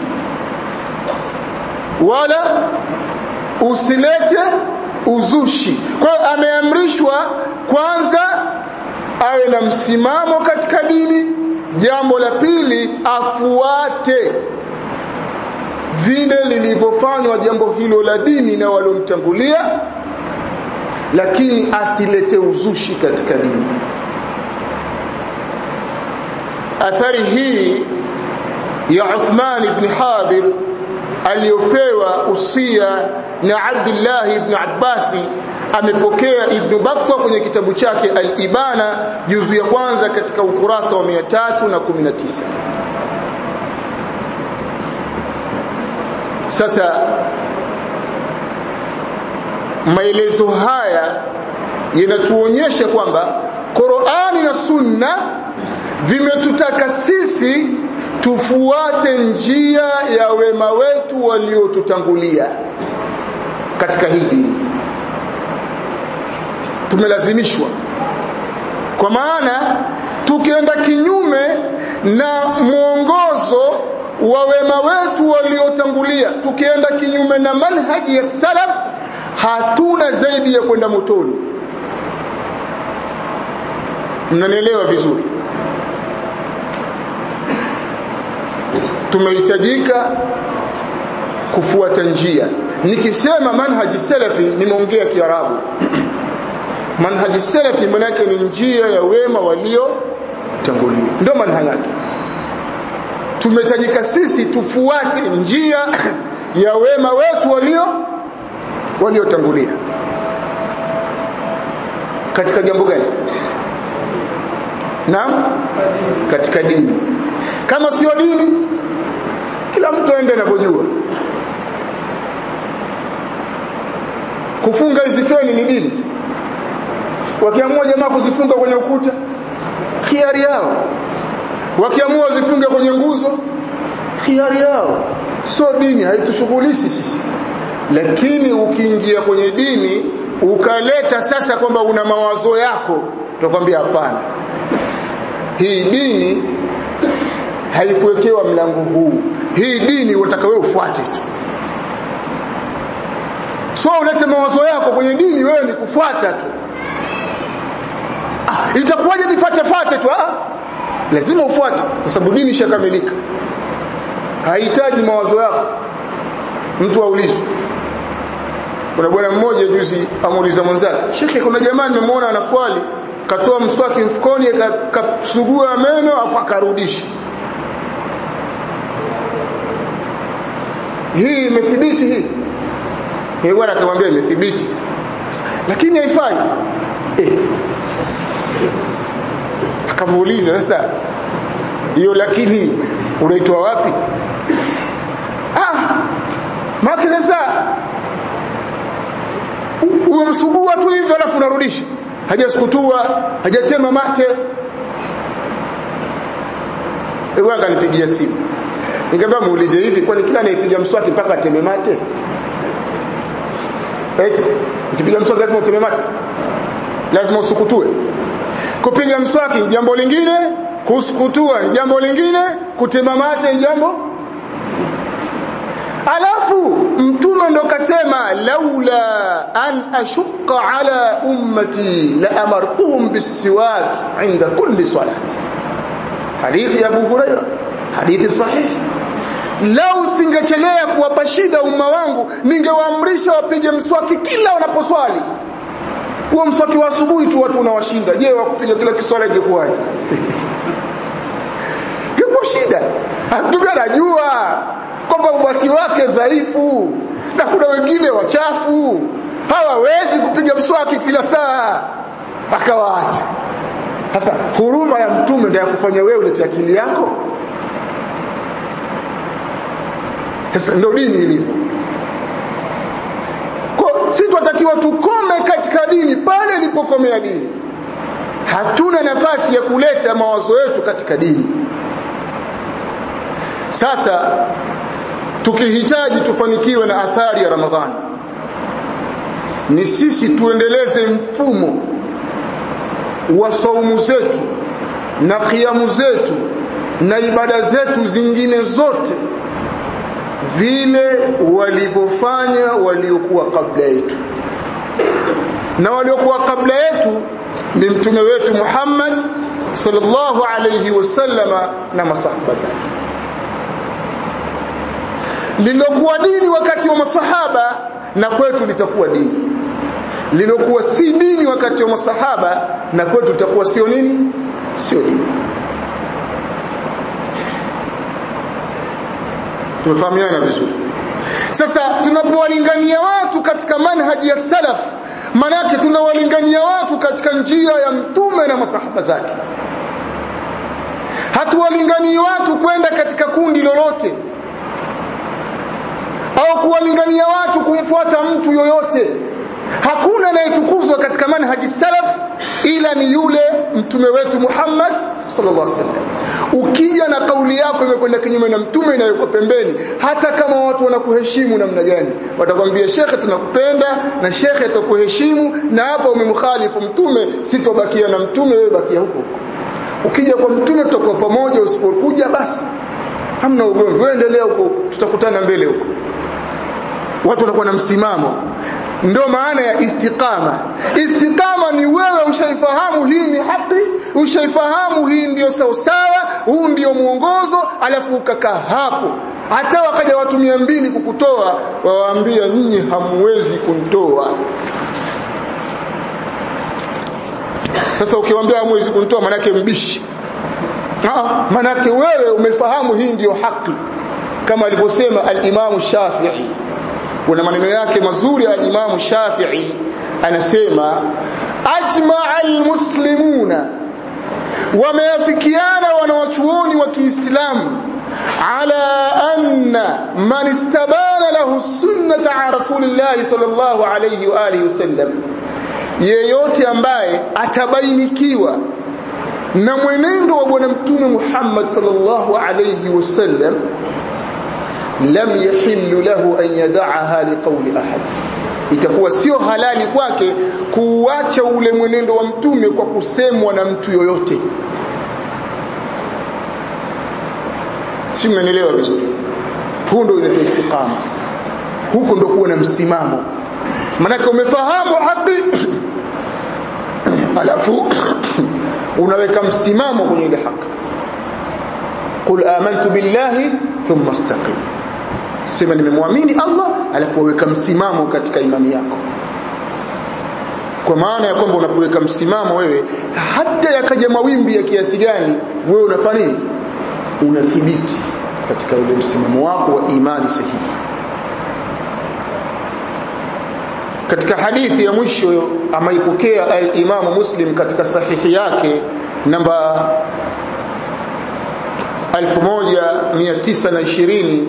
wala usilete uzushi kwa hiyo ameamrishwa kwanza awe na msimamo katika dini jambo la pili afuate vile lilivyofanywa jambo hilo la dini na waliomtangulia lakini asilete uzushi katika dini athari hii ya Uthman ibn Hadir aliyopewa usia na Abdullah ibn Abbasi amepokea Ibn Battah kwenye kitabu chake Al-Ibana juzu ya kwanza katika ukurasa wa 319 sasa maelezo haya yanatuonyesha kwamba Qur'ani na Sunna vimetutaka sisi tufuate njia ya wema wetu waliotutangulia katika hii dini tumelazimishwa kwa maana tukienda kinyume na mwongozo wa wema wetu waliotangulia tukienda kinyume na manhaji ya salaf hatuna zaidi ya kwenda motoni mnanielewa vizuri tumehitajika kufuata njia nikisema manhaji salafi nimeongea kiarabu manhaji salafi maana yake ni njia ya wema walio tangulia ndio manhaji yake tumehitajika sisi tufuate njia ya wema wetu walio waliotangulia katika jambo gani naam katika dini kama sio dini kila mtu aende anavyojua kufunga hizi feni ni dini wakiamua jamaa kuzifunga kwenye ukuta khiari yao wakiamua wazifunge kwenye nguzo khiari yao sio dini haitushughulishi sisi lakini ukiingia kwenye dini ukaleta sasa kwamba una mawazo yako tutakwambia hapana hii dini haikuwekewa mlango huu hii dini unataka wewe ufuate tu so ulete mawazo yako kwenye dini wewe ni kufuata tu ah, itakuwaje nifuate fate tu ah lazima ufuate kwa sababu dini ishakamilika haihitaji mawazo yako mtu aulizwe kuna bwana mmoja juzi amuuliza mwenzake shekhe kuna jamaa nimemwona ana swali katoa mswaki mfukoni kasugua meno afu akarudisha hii imethibiti hii yeye bwana akamwambia imethibiti lakini haifai eh akamuuliza sasa hiyo lakini unaitoa wapi ah maki sasa umemsugua tu hivyo alafu unarudisha hajaskutua hajatema mate Ewe akanipigia simu nikamwambia muulize hivi kwani kila anayepiga mswaki mpaka ateme mate eti ukipiga mswaki lazima uteme mate lazima usukutue kupiga mswaki jambo lingine kusukutua jambo lingine kutema mate jambo alafu mtume ndo kasema laula an ashqa ala ummati la amartuhum bisiwak inda kulli salati hadithi ya Abu Huraira hadithi sahihi lau singechelea kuwapa shida umma wangu ningewaamrisha wapige mswaki kila wanaposwali huo mswaki wa asubuhi tu watu unawashinda je wakupiga kila kiswala ingekuwaje ipo shida mtume anajua kwamba ubati wake dhaifu na kuna wengine wachafu hawawezi kupiga mswaki kila saa akawaacha sasa huruma ya mtume ndio ya kufanya wewe ulete akili yako sasa ndio dini ilivyo kwa si tunatakiwa tukome katika dini pale ilipokomea dini hatuna nafasi ya kuleta mawazo yetu katika dini sasa tukihitaji tufanikiwe na athari ya Ramadhani ni sisi tuendeleze mfumo wa saumu zetu na kiamu zetu na ibada zetu zingine zote vile walivyofanya waliokuwa kabla yetu na waliokuwa kabla yetu ni mtume wetu Muhammad sallallahu alayhi wasallama na masahaba zake lilokuwa dini wakati wa masahaba na kwetu litakuwa dini lilokuwa si dini wakati wa masahaba na kwetu litakuwa sio nini sio dini tumefahamiana vizuri sasa tunapowalingania watu katika manhaji ya salaf manake tunawalingania watu katika njia ya mtume na masahaba zake hatuwalinganii watu kwenda katika kundi lolote au kuwalingania watu kumfuata mtu yoyote hakuna anayetukuzwa katika manhaji salaf ila ni yule mtume wetu Muhammad sallallahu alaihi wasallam ukija na kauli yako imekwenda kinyume na mtume inayoko pembeni hata kama watu wanakuheshimu namna gani watakwambia shekhe tunakupenda na shekhe atakuheshimu na hapa umemkhalifu mtume sitobakia na mtume wewe bakia huko ukija kwa mtume tutakuwa pamoja usipokuja basi hamna ugomvi wewe endelea huko tutakutana mbele huko watu watakuwa na msimamo ndio maana ya istiqama istiqama ni wewe ushaifahamu hii ni haki ushaifahamu hii ndio sawasawa huu ndio mwongozo alafu ukakaa hapo hata wakaja watu mia mbili kukutoa wawaambia nyinyi hamwezi kunitoa sasa ukiwaambia hamwezi kunitoa manake mbishi ah manake wewe umefahamu hii ndio haki kama alivyosema al-Imam Shafi'i kuna maneno yake mazuri ya Imam Shafi'i anasema ajma'a almuslimuna wameafikiana wanawachuoni wa Kiislamu ala anna man istabana lahu sunnata an rasulillahi sallallahu alayhi wa alihi wasallam yeyote ambaye atabainikiwa na mwenendo wa bwana mtume Muhammad sallallahu alayhi wasallam lam yahillu lahu an yad'aha liqawli ahad itakuwa sio halali kwake kuacha ule mwenendo wa mtume kwa kusemwa na mtu yoyote si mmenielewa vizuri huo ndio inaitwa istiqama huko ndio kuwa na msimamo manake umefahamu haki alafu unaweka msimamo kwenye ile haki qul amantu billahi thumma istaqim sema nimemwamini Allah alafu weka msimamo katika imani yako kwa maana ya kwamba unapoweka msimamo wewe hata yakaja mawimbi ya kiasi gani wewe unafanya nini unathibiti katika ule msimamo wako wa imani sahihi katika hadithi ya mwisho amaipokea al-Imam Muslim katika sahihi yake namba 1920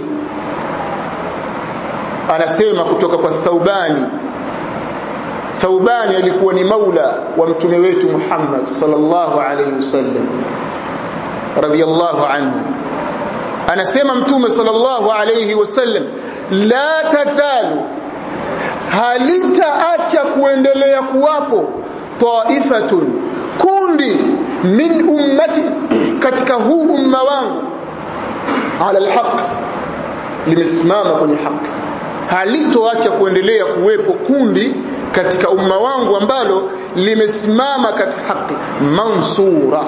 anasema kutoka kwa Thaubani Thaubani alikuwa ni maula wa mtume wetu Muhammad sallallahu alayhi wasallam radiyallahu anhu anasema mtume sallallahu alayhi wasallam la tazalu halitaacha kuendelea kuwapo taifatun kundi min ummati katika huu umma wangu ala alhaq limesimama kwenye haki halitoacha kuendelea kuwepo kundi katika umma wangu ambalo limesimama katika haki mansura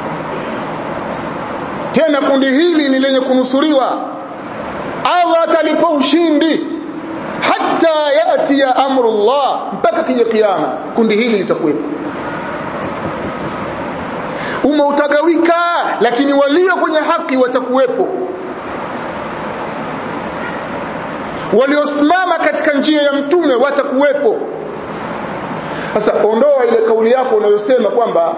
tena kundi hili ni lenye kunusuriwa Allah atalipa ushindi hata yati ya amrullah mpaka kija kiyama kundi hili litakuwepo umma utagawika lakini walio kwenye haki watakuwepo waliosimama katika njia ya mtume watakuwepo sasa ondoa ile kauli yako unayosema kwamba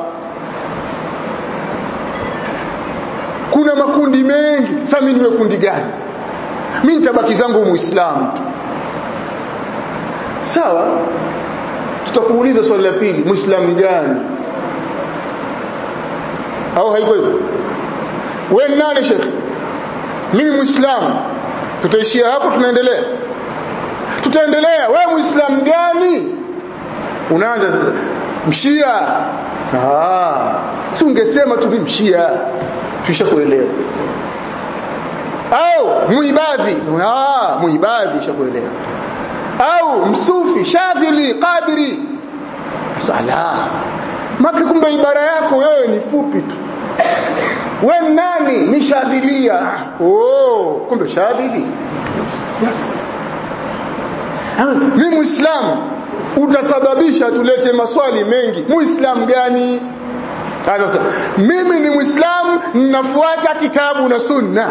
kuna makundi mengi sasa mimi niwe kundi gani mimi nitabaki zangu muislamu tu sawa tutakuuliza swali la pili muislamu gani au haiko hivyo wewe nani shekhi mimi muislamu tutaishia hapo tunaendelea tutaendelea wewe muislamu gani unaanza sasa mshia ah si ungesema tu mimi mshia tushakuelewa au muibadhi ah muibadhi shakuelewa au msufi shadhili qadiri sala maki kumbe ibara yako wewe ni fupi tu we nani ni shadhilia oh kumbe shadhili yes mi muislamu utasababisha tulete maswali mengi muislamu gani sasa mimi ni muislamu ninafuata kitabu na sunna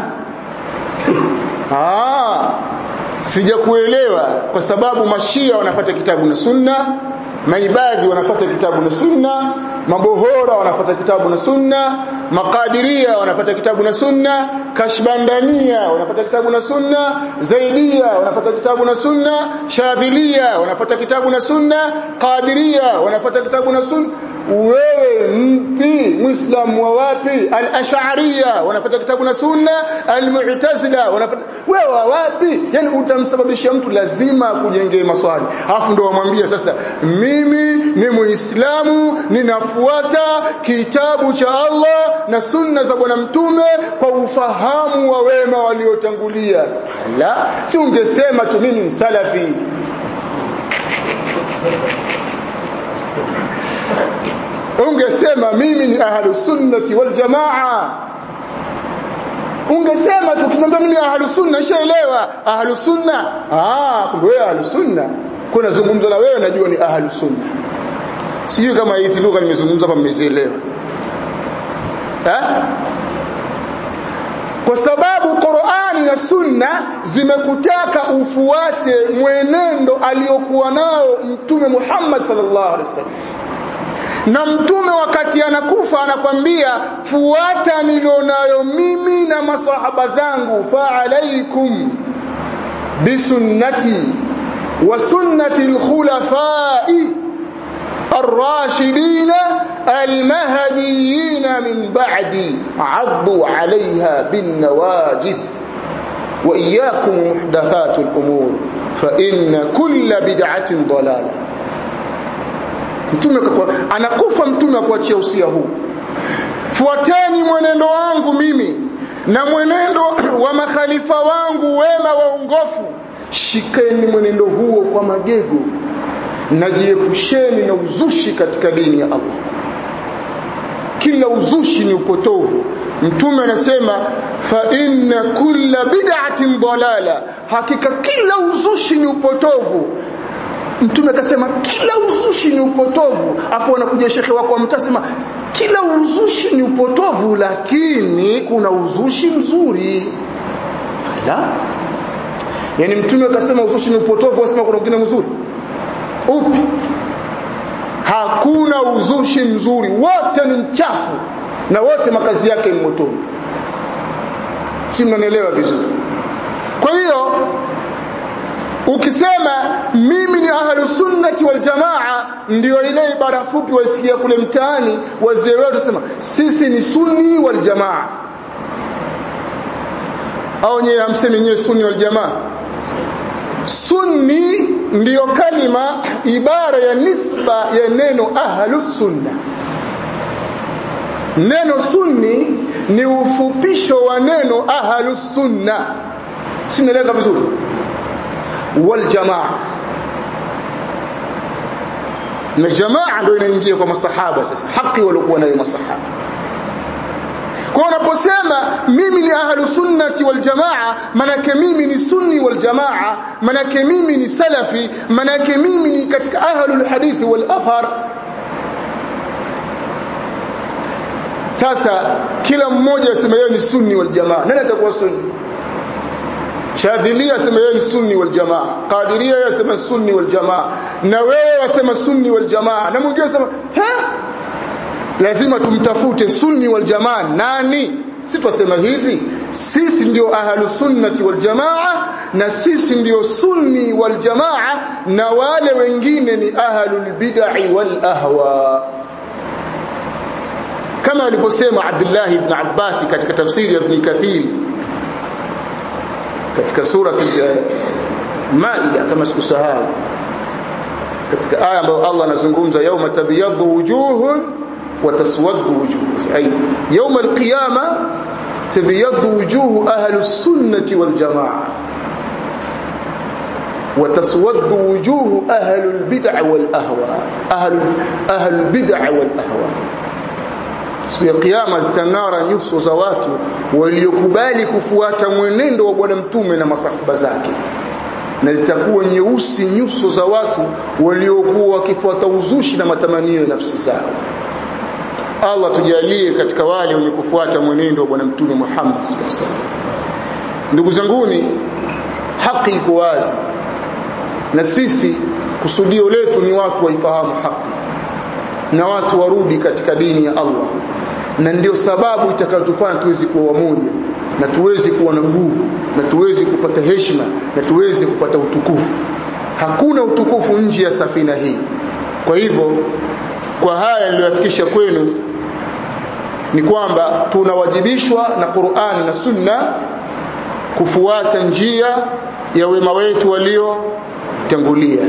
ah sijakuelewa kwa sababu mashia wanafuata kitabu na sunna maibadhi wanafuata kitabu na sunna mabohora wanafuata kitabu na sunna makadiria wanafuata kitabu na sunna kashbandania wanafuata kitabu na sunna zaidia wanafuata kitabu na sunna shadhilia wanafuata kitabu na sunna qadiria wanafuata kitabu na sunna wewe mpi muislamu wa wapi al-ash'ariyya wanafuata kitabu na sunna al-mu'tazila wanafuata wewe wa wapi yani utamsababisha mtu lazima kujengee maswali alafu ndo wamwambia sasa mimi ni muislamu ninafuata kitabu cha Allah na sunna za bwana mtume kwa ufahamu wa wema waliotangulia la si ungesema tu mimi ni salafi ungesema mimi ni ahlus sunnati wal jamaa ungesema tu tunaambia mimi ahlus sunna shaelewa ahlus sunna ah kumbe wewe ahlus sunna kuna zungumzo na wewe najua ni ahlus sunna sijui kama hizi lugha nimezungumza hapa mmezielewa eh kwa sababu Qur'ani na Sunna zimekutaka ufuate mwenendo aliyokuwa nao Mtume Muhammad sallallahu alaihi wasallam na mtume wakati anakufa anakwambia fuata nilionayo mimi na masahaba zangu fa alaikum bisunnati wa sunnati alkhulafai الراشدين المهديين من بعدي عضوا عليها بالنواجذ وإياكم محدثات الأمور فإن كل بدعة ضلالة mtume anakufa mtume akuachia usia huu fuateni mwenendo wangu mimi na mwenendo wa makhalifa wangu wema waongofu shikeni mwenendo huo kwa magego najiepusheni na uzushi katika dini ya Allah kila uzushi ni upotovu mtume anasema fa inna kulla bid'atin dalala hakika kila uzushi ni upotovu mtume akasema kila uzushi ni upotovu afu anakuja shekhe wako mtasema kila uzushi ni upotovu lakini kuna uzushi mzuri ala yani mtume akasema uzushi ni upotovu asema kuna mwingine mzuri upi hakuna uzushi mzuri wote ni mchafu na wote makazi yake ni motoni si mnanielewa vizuri kwa hiyo ukisema mimi ni ahlu sunnati wal jamaa ndio ile ibara fupi wasikia kule mtaani wazee wetu sema sisi ni sunni wal jamaa au nyewe hamsemi nyewe sunni wal jamaa sunni ndiyo kalima ibara ya nisba ya neno ahlu sunna neno sunni ni ufupisho wa neno ahlu sunna sinaeleka vizuri wal jamaa na jamaa ndio inaingia kwa masahaba sasa haki waliokuwa nayo masahaba kwa unaposema mimi ni ahlu sunnati wal jamaa manake mimi ni sunni wal jamaa manake mimi ni salafi manake mimi ni katika ahlu hadithi wal athar sasa kila mmoja asema yeye ni sunni wal jamaa nani atakuwa sunni Shadhilia asema yeye ni sunni wal jamaa Qadiria yasema sunni wal jamaa na wewe wasema sunni wal jamaa na mwingine asema ha lazima tumtafute sunni wal jamaa nani si twasema hivi sisi ndio ahlu sunnati wal jamaa na sisi ndio sunni wal jamaa na wale wengine ni ahlul bid'ah wal ahwa kama alivyosema Abdullah ibn Abbas katika tafsiri ya Ibn Kathir katika sura Maida kama sikusahau katika aya ambayo Allah anazungumza yauma tabyaddu wujuhun wa taswaddu wujuh ay yauma alqiyama tabyaddu wujuh ahli السنه والجماعه وتسود وجوه أهل البدع والأهواء أهل, أهل البدع والأهواء siku ya kiyama zitang'ara nyuso za watu waliokubali kufuata mwenendo wa bwana mtume na masahaba zake na zitakuwa nyeusi nyuso za watu waliokuwa wakifuata uzushi na matamanio ya nafsi zao Allah tujalie katika wale wenye kufuata mwenendo wa bwana mtume Muhammad sallallahu alaihi wasallam ndugu zanguni haki iko wazi na sisi kusudio letu ni watu waifahamu haki na watu warudi katika dini ya Allah na ndio sababu itakayotufanya tuwezi kuwa wamoja na tuwezi kuwa na nguvu na tuwezi kupata heshima na tuwezi kupata utukufu hakuna utukufu nje ya safina hii kwa hivyo kwa haya niliyofikisha kwenu ni kwamba tunawajibishwa na Qur'an na Sunna kufuata njia ya wema wetu waliotangulia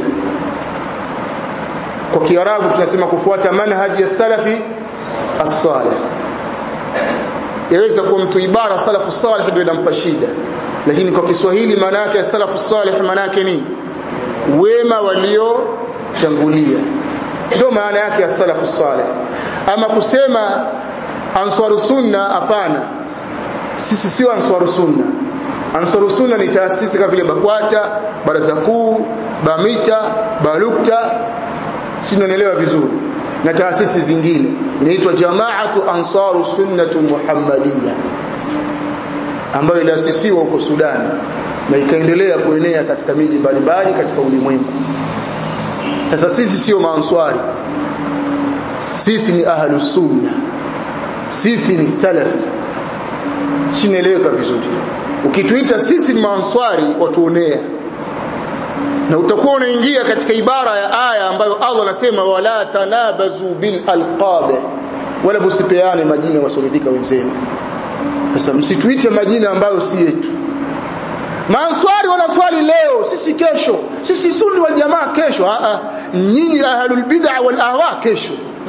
kwa kiarabu tunasema kufuata manhaji ya salafi as-salih yaweza kuwa mtu ibara salafu salih ndio inampa shida lakini kwa Kiswahili maana yake salafu salih maana yake ni wema waliotangulia ndio maana yake ya salafu salih ama kusema ansaru sunna hapana sisi sio ansaru sunna ansaru sunna ni taasisi kama vile bakwata baraza kuu bamita balukta si tunaelewa vizuri na taasisi zingine inaitwa jamaatu ansaru sunnatu muhammadiyya ambayo iliasisiwa huko Sudan na ikaendelea kuenea katika miji mbalimbali katika ulimwengu sasa sisi sio maanswari sisi ni ahlu sunna sisi ni salafi sinaeleweka vizuri ukituita sisi ni maanswari watuonea na utakuwa unaingia katika ibara ya aya ambayo Allah anasema wala tanabazu bil alqab wala msipeane majina wasoridhika wenzenu sasa msituite majina ambayo si yetu Maanswari wanaswali leo sisi kesho sisi sunni wal jamaa kesho a a nyinyi ahlul bid'a wal ahwa kesho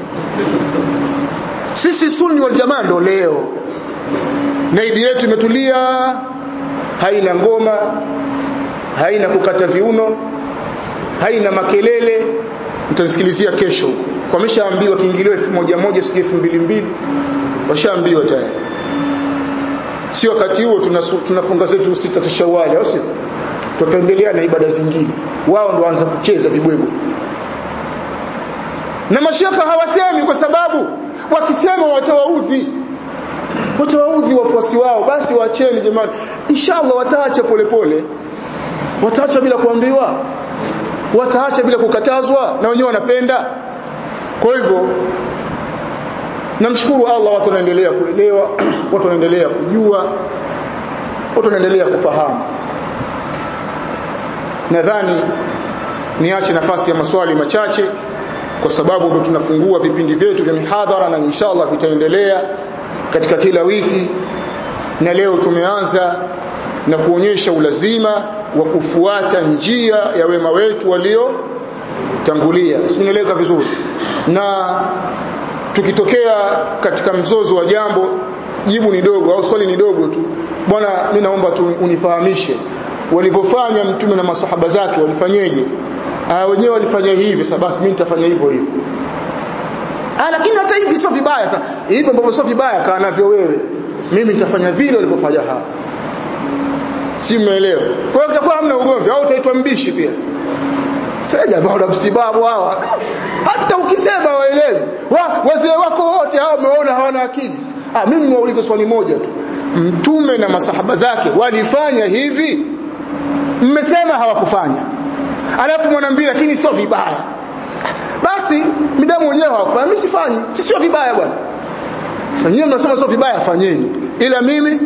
sisi sunni wal jamaa ndo leo na idi yetu imetulia haina ngoma haina kukata viuno haina makelele mtasikilizia kesho wameshaambiwa kiingilio elfu moja moja sijui elfu mbili mbili washaambiwa tayari si wakati huo tunafunga zetu sita za Shawwal au sio tutaendelea na ibada zingine wao ndo waanza kucheza vibwego na mashaka hawasemi kwa sababu wakisema watawaudhi watawaudhi wafuasi wao basi waacheni jamani inshallah wataacha polepole wataacha bila kuambiwa wataacha bila kukatazwa na wenyewe wanapenda kwa hivyo namshukuru Allah watu wanaendelea kuelewa watu wanaendelea kujua watu wanaendelea kufahamu nadhani niache nafasi ya maswali machache kwa sababu ndo tunafungua vipindi vyetu vya mihadhara na inshallah vitaendelea katika kila wiki na leo tumeanza na kuonyesha ulazima wa kufuata njia ya wema wetu walio tangulia sinaeleka vizuri na tukitokea katika mzozo wa jambo jibu ni dogo au swali ni dogo tu bwana mimi naomba tu unifahamishe walivyofanya mtume na masahaba zake walifanyeje ah wenyewe walifanya hivi sasa basi mimi nitafanya hivyo hivyo ah lakini hata hivi sio vibaya sasa hivyo ambavyo sio vibaya kaa navyo wewe mimi nitafanya vile walivyofanya hawa si umeelewa kwa hiyo kutakuwa hamna ugomvi au utaitwa mbishi pia sasa jamaa una msibabu hawa hata ukisema waelewi wa, wazee wako wote hao umeona hawana akili ah mimi niwaulize swali moja tu mtume na masahaba zake walifanya hivi mmesema hawakufanya alafu mwanambia lakini sio vibaya basi midamu wenyewe hawakufanya mimi sifanyi si sio vibaya bwana sasa nyinyi mnasema sio vibaya fanyeni ila mimi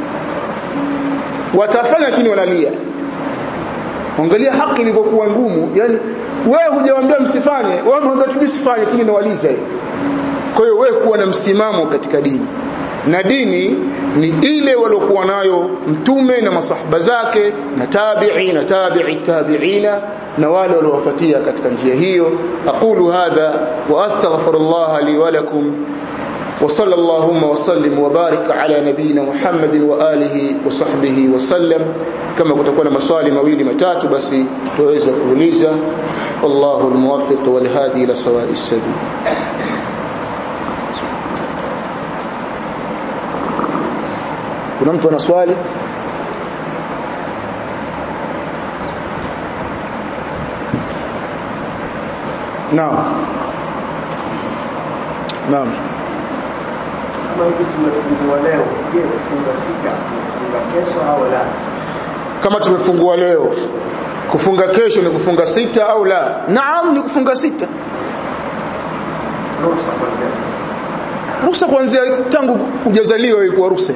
watafanya lakini wanalia angalia haki ilivyokuwa ngumu yani wewe hujawaambia msifanye wewe unaambia tu msifanye lakini nawaliza hivi kwa hiyo wewe kuwa na msimamo katika dini na dini ni ile waliokuwa nayo mtume na masahaba zake na tabi'i na tabi'i tabi'ina na wale waliowafuatia katika njia hiyo aqulu hadha wa astaghfirullah li wa lakum وصلى اللهم وسلم وبارك على نبينا محمد وآله وصحبه وسلم كما kutakuwa na maswali mawili matatu basi tuweza kuuliza wallahu almuwaffiq walhadi ila sawa'i sabil kuna mtu ana swali naam naam kama hivi tumefungua leo je kufunga sita kufunga kesho au la kama tumefungua leo kufunga kesho ni kufunga sita au la naam ni kufunga sita ruhusa kuanzia ruhusa kuanzia tangu hujazaliwa ilikuwa ruhusa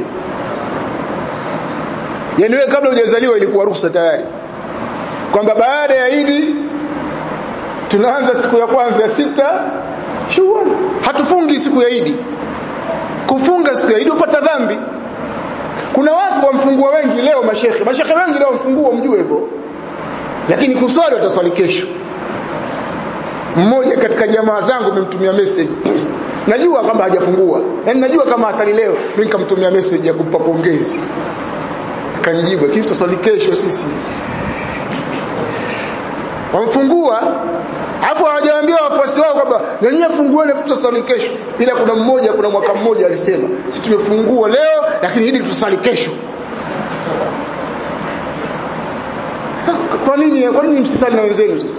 yani wewe kabla hujazaliwa ilikuwa ruhusa tayari kwamba baada ya Idi tunaanza siku ya kwanza ya sita Shawwal hatufungi siku ya Idi kufunga siku ya Idi upata dhambi kuna watu wamfungua wengi leo mashekhe mashekhe wengi leo wamfungua mjue hivyo lakini kuswali wataswali kesho mmoja katika jamaa zangu nimemtumia message najua kwamba hajafungua yani najua kama asali leo mimi nikamtumia message ya kumpa pongezi akanijibu lakini tutaswali kesho sisi wamfungua Alafu hawajawaambia wafuasi wao kwamba wenyewe fungueni tutasali kesho. Ila kuna mmoja kuna mwaka mmoja alisema, "Sisi tumefungua leo lakini hili tutasali kesho." Kwa nini kwa nini msisali na wenzenu sasa?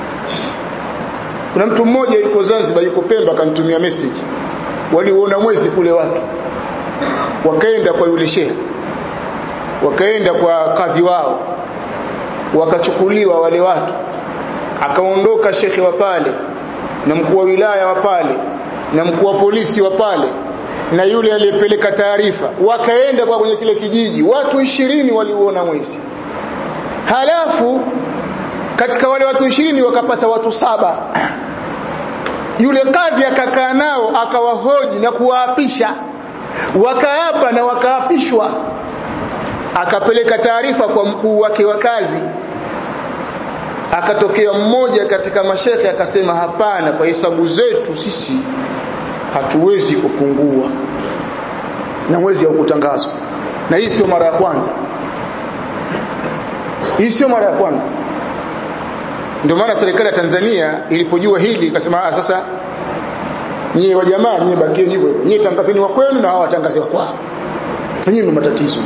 Kuna mtu mmoja yuko Zanzibar yuko Pemba akanitumia message. Waliuona mwezi kule watu. Wakaenda kwa yule shehe. Wakaenda kwa kadhi wao. Wakachukuliwa wale watu akaondoka shekhe wa pale na mkuu wa wilaya wa pale na mkuu wa polisi wa pale na yule aliyepeleka taarifa wakaenda kwa kwenye kile kijiji watu ishirini waliuona mwezi halafu katika wale watu ishirini wakapata watu saba yule kadhi akakaa nao akawahoji na kuwaapisha wakaapa na wakaapishwa akapeleka taarifa kwa mkuu wake wa kazi akatokea mmoja katika mashekhe akasema hapana kwa hesabu zetu sisi hatuwezi kufungua na mwezi haukutangazwa na hii sio mara ya kwanza hii sio mara ya kwanza ndio maana serikali ya Tanzania ilipojua hili ikasema ah sasa nyie wa jamaa nyie bakieni hivyo hivyo nyie tangazeni wa kwenu na hao watangaze wa kwao nyie ndio matatizo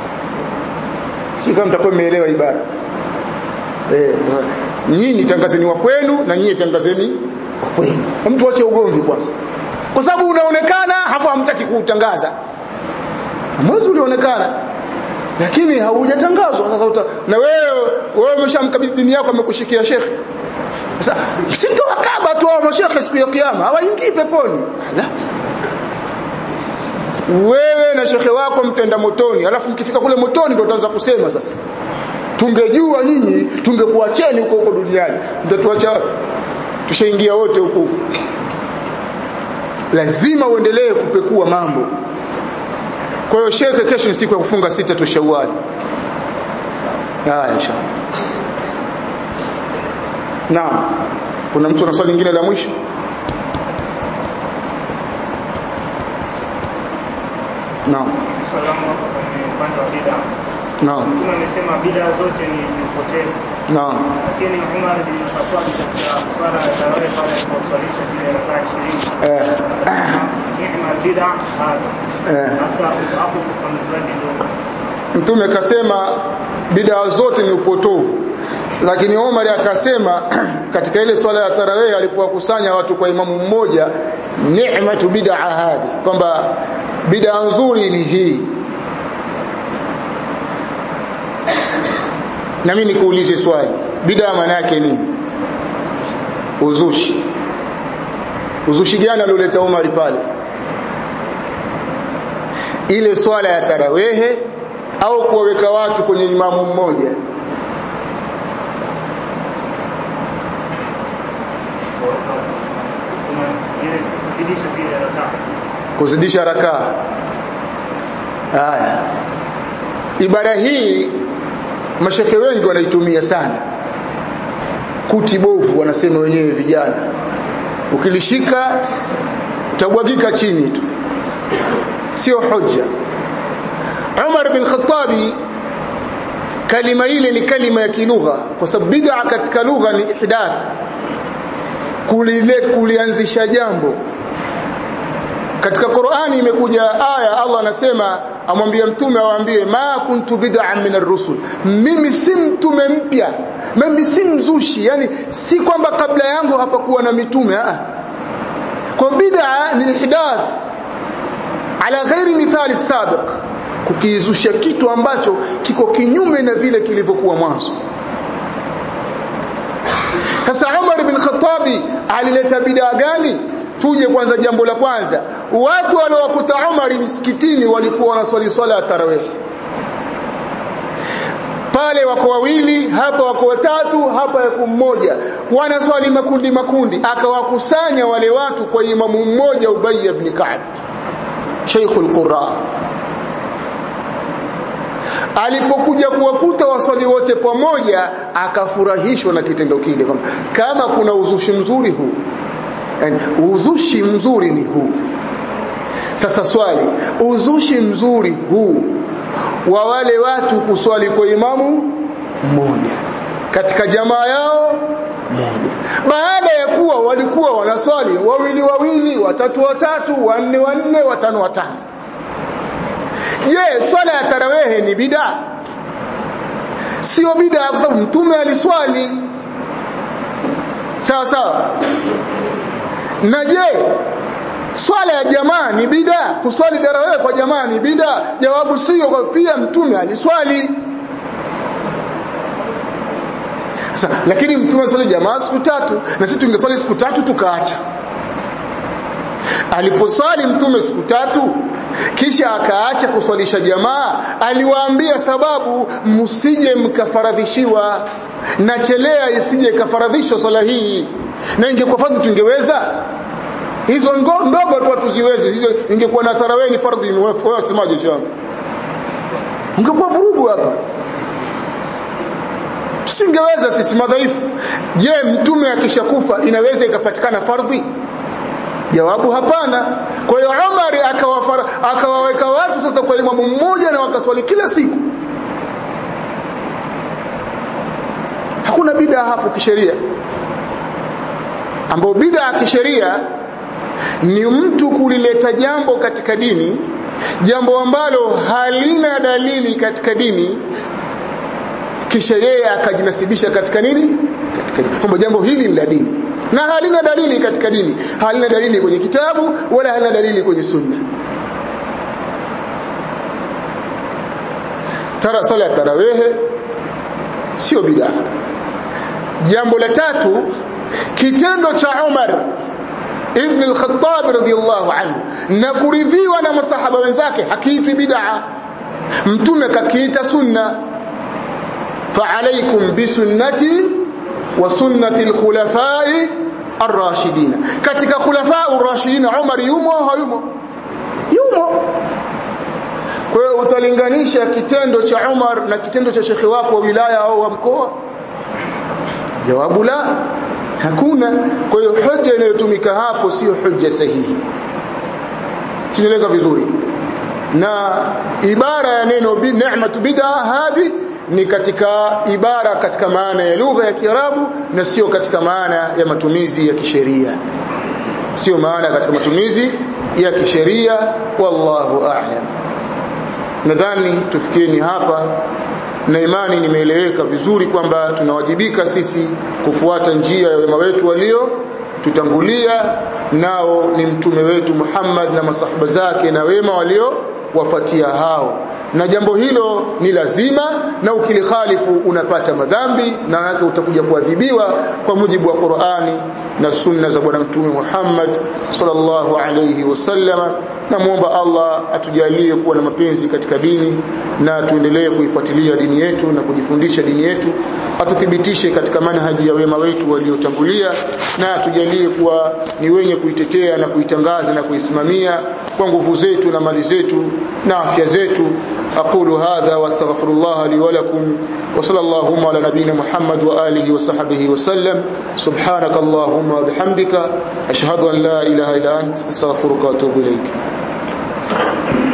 si kama mtakuwa mmeelewa ibara eh nyinyi tangazeni wa kwenu na nyie tangazeni wa kwenu mtu ache ugomvi kwanza kwa sababu unaonekana hapo hamtaki kuutangaza mwezi ulionekana lakini haujatangazwa sasa uta, na wewe wewe umeshamkabidhi dini yako amekushikia shekhe sasa sitowakaba tu hao mashekhe siku ya kiyama hawaingii peponi la wewe na shekhe wako mtenda motoni alafu mkifika kule motoni ndio utaanza kusema sasa tungejua nyinyi tungekuacheni huko huko duniani mtatuacha tushaingia wote huko lazima uendelee kupekua mambo kwa hiyo shekhe kesho ni siku ya kufunga sita tu Shawwal haya inshallah naam kuna mtu ana swali lingine la mwisho naam Salamu hapo kwenye upande wa bid'a. naam Mtume amesema bid'a zote ni ni upotevu. naam Lakini Umar bin Khattab katika swala ya tarawih pale aliposwalisha zile rakaa 20 eh akasema ni'ma bid'a hada. eh Sasa hapo kwa mzwaji ndio Mtume akasema bidaa zote ni upotovu, lakini Omar akasema katika ile swala ya tarawih alipowakusanya watu kwa imamu mmoja, ni'matu bid'a hadi, kwamba bid'a nzuri ni hii. Na mimi nikuulize swali, bid'a maana yake nini? Uzushi. Uzushi gani alioleta Omar pale? ile swala ya tarawehe au kuwaweka watu kwenye imamu mmoja kuna ile kuzidisha zile rakaa. kuzidisha rakaa haya ibara hii mashekhe wengi wanaitumia sana kuti bovu wanasema wenyewe vijana ukilishika utabwagika chini tu sio hoja Umar bin Khattabi kalima ile ni kalima ya kilugha kwa sababu bid'a katika lugha ni ihdath kulilet kulianzisha jambo katika Qur'ani imekuja aya Allah anasema amwambia mtume awaambie ma kuntu bid'an min ar-rusul mimi si mtume mpya mimi si mzushi yani si kwamba kabla yangu hapakuwa na mitume a kwa bid'a ni ihdath ala ghairi mithali sabiq kukizusha kitu ambacho kiko kinyume na vile kilivyokuwa mwanzo sasa Umar bin Khattabi alileta bidaa gani tuje kwanza jambo la kwanza watu waliowakuta Umar msikitini walikuwa wanaswali swala ya tarawih pale wako wawili hapa wako watatu hapa yako mmoja wanaswali makundi makundi akawakusanya wale watu kwa imamu mmoja Ubay ibn Ka'b Sheikhul Qurra alipokuja kuwakuta waswali wote pamoja akafurahishwa na kitendo kile kwamba kama kuna uzushi mzuri huu yani uzushi mzuri ni huu sasa swali uzushi mzuri huu wa wale watu kuswali kwa imamu mmoja katika jamaa yao moja baada ya kuwa walikuwa wanaswali wawili wawili watatu watatu wanne wanne watano watano je swala ya tarawehe ni bida sio bida kwa sababu mtume aliswali sawa sawa na je swala ya jamaa ni bida kuswali tarawehe kwa jamaa ni bida jawabu sio kwa pia mtume aliswali sasa lakini mtume aliswali jamaa siku tatu na sisi tungeswali siku tatu tukaacha aliposwali mtume siku tatu kisha akaacha kuswalisha jamaa aliwaambia sababu msije mkafaradhishiwa na chelea isije ikafaradhishwa swala hii na ingekuwa fardhi tungeweza hizo ndogo tu hatuziwezi hizo ingekuwa na tarawih ni fardhi wewe wasemaje shamba ungekuwa vurugu hapa tusingeweza sisi madhaifu je mtume akishakufa inaweza ikapatikana fardhi jawabu hapana kwa hiyo Umar akawaweka watu sasa kwa imamu mmoja na wakaswali kila siku hakuna bid'a hapo kisheria ambao bid'a kisheria ni mtu kulileta jambo katika dini jambo ambalo halina dalili katika dini kisha yeye akajinasibisha katika nini katika kwamba jambo hili ni la dini na halina dalili katika dini halina dalili kwenye kitabu wala halina dalili kwenye sunna tara sala ya tarawehe sio bid'a jambo la tatu kitendo cha Umar ibn al-Khattab radiyallahu anhu na kuridhiwa na masahaba wenzake hakifi bid'a mtume kakiita sunna فعليكم بسنتي وسنة الخلفاء الراشدين katika khulafa ar-rashidin Umar yumo hayumo yumo kwa hiyo utalinganisha kitendo cha Umar na kitendo cha shekhi wako wa wilaya au wa mkoa jawabu la hakuna kwa hiyo hoja inayotumika hapo sio hoja sahihi sinaeleka vizuri na ibara ya neno bi ni'matu bid'a hadhi ni katika ibara katika maana ya lugha ya Kiarabu na sio katika maana ya matumizi ya kisheria sio maana katika matumizi ya kisheria wallahu a'lam nadhani tufikieni hapa na imani nimeeleweka vizuri kwamba tunawajibika sisi kufuata njia ya wema wetu walio tutangulia nao ni mtume wetu Muhammad na masahaba zake na wema walio wafatia hao na jambo hilo ni lazima na ukilikhalifu unapata madhambi na yake utakuja kuadhibiwa kwa mujibu wa Qur'ani na sunna za bwana mtume Muhammad sallallahu alayhi wasallama na muomba Allah atujalie kuwa na mapenzi katika dini na tuendelee kuifuatilia dini yetu na kujifundisha dini yetu atuthibitishe katika manhaji ya wema wetu waliotangulia na atujalie kuwa ni wenye kuitetea na kuitangaza na kuisimamia kwa nguvu zetu na mali zetu na afya zetu أقول هذا واستغفر الله لي ولكم وصلى اللهم على نبينا محمد وآله وصحبه وسلم سبحانك اللهم وبحمدك أشهد أن لا إله إلا أنت أستغفرك وأتوب إليك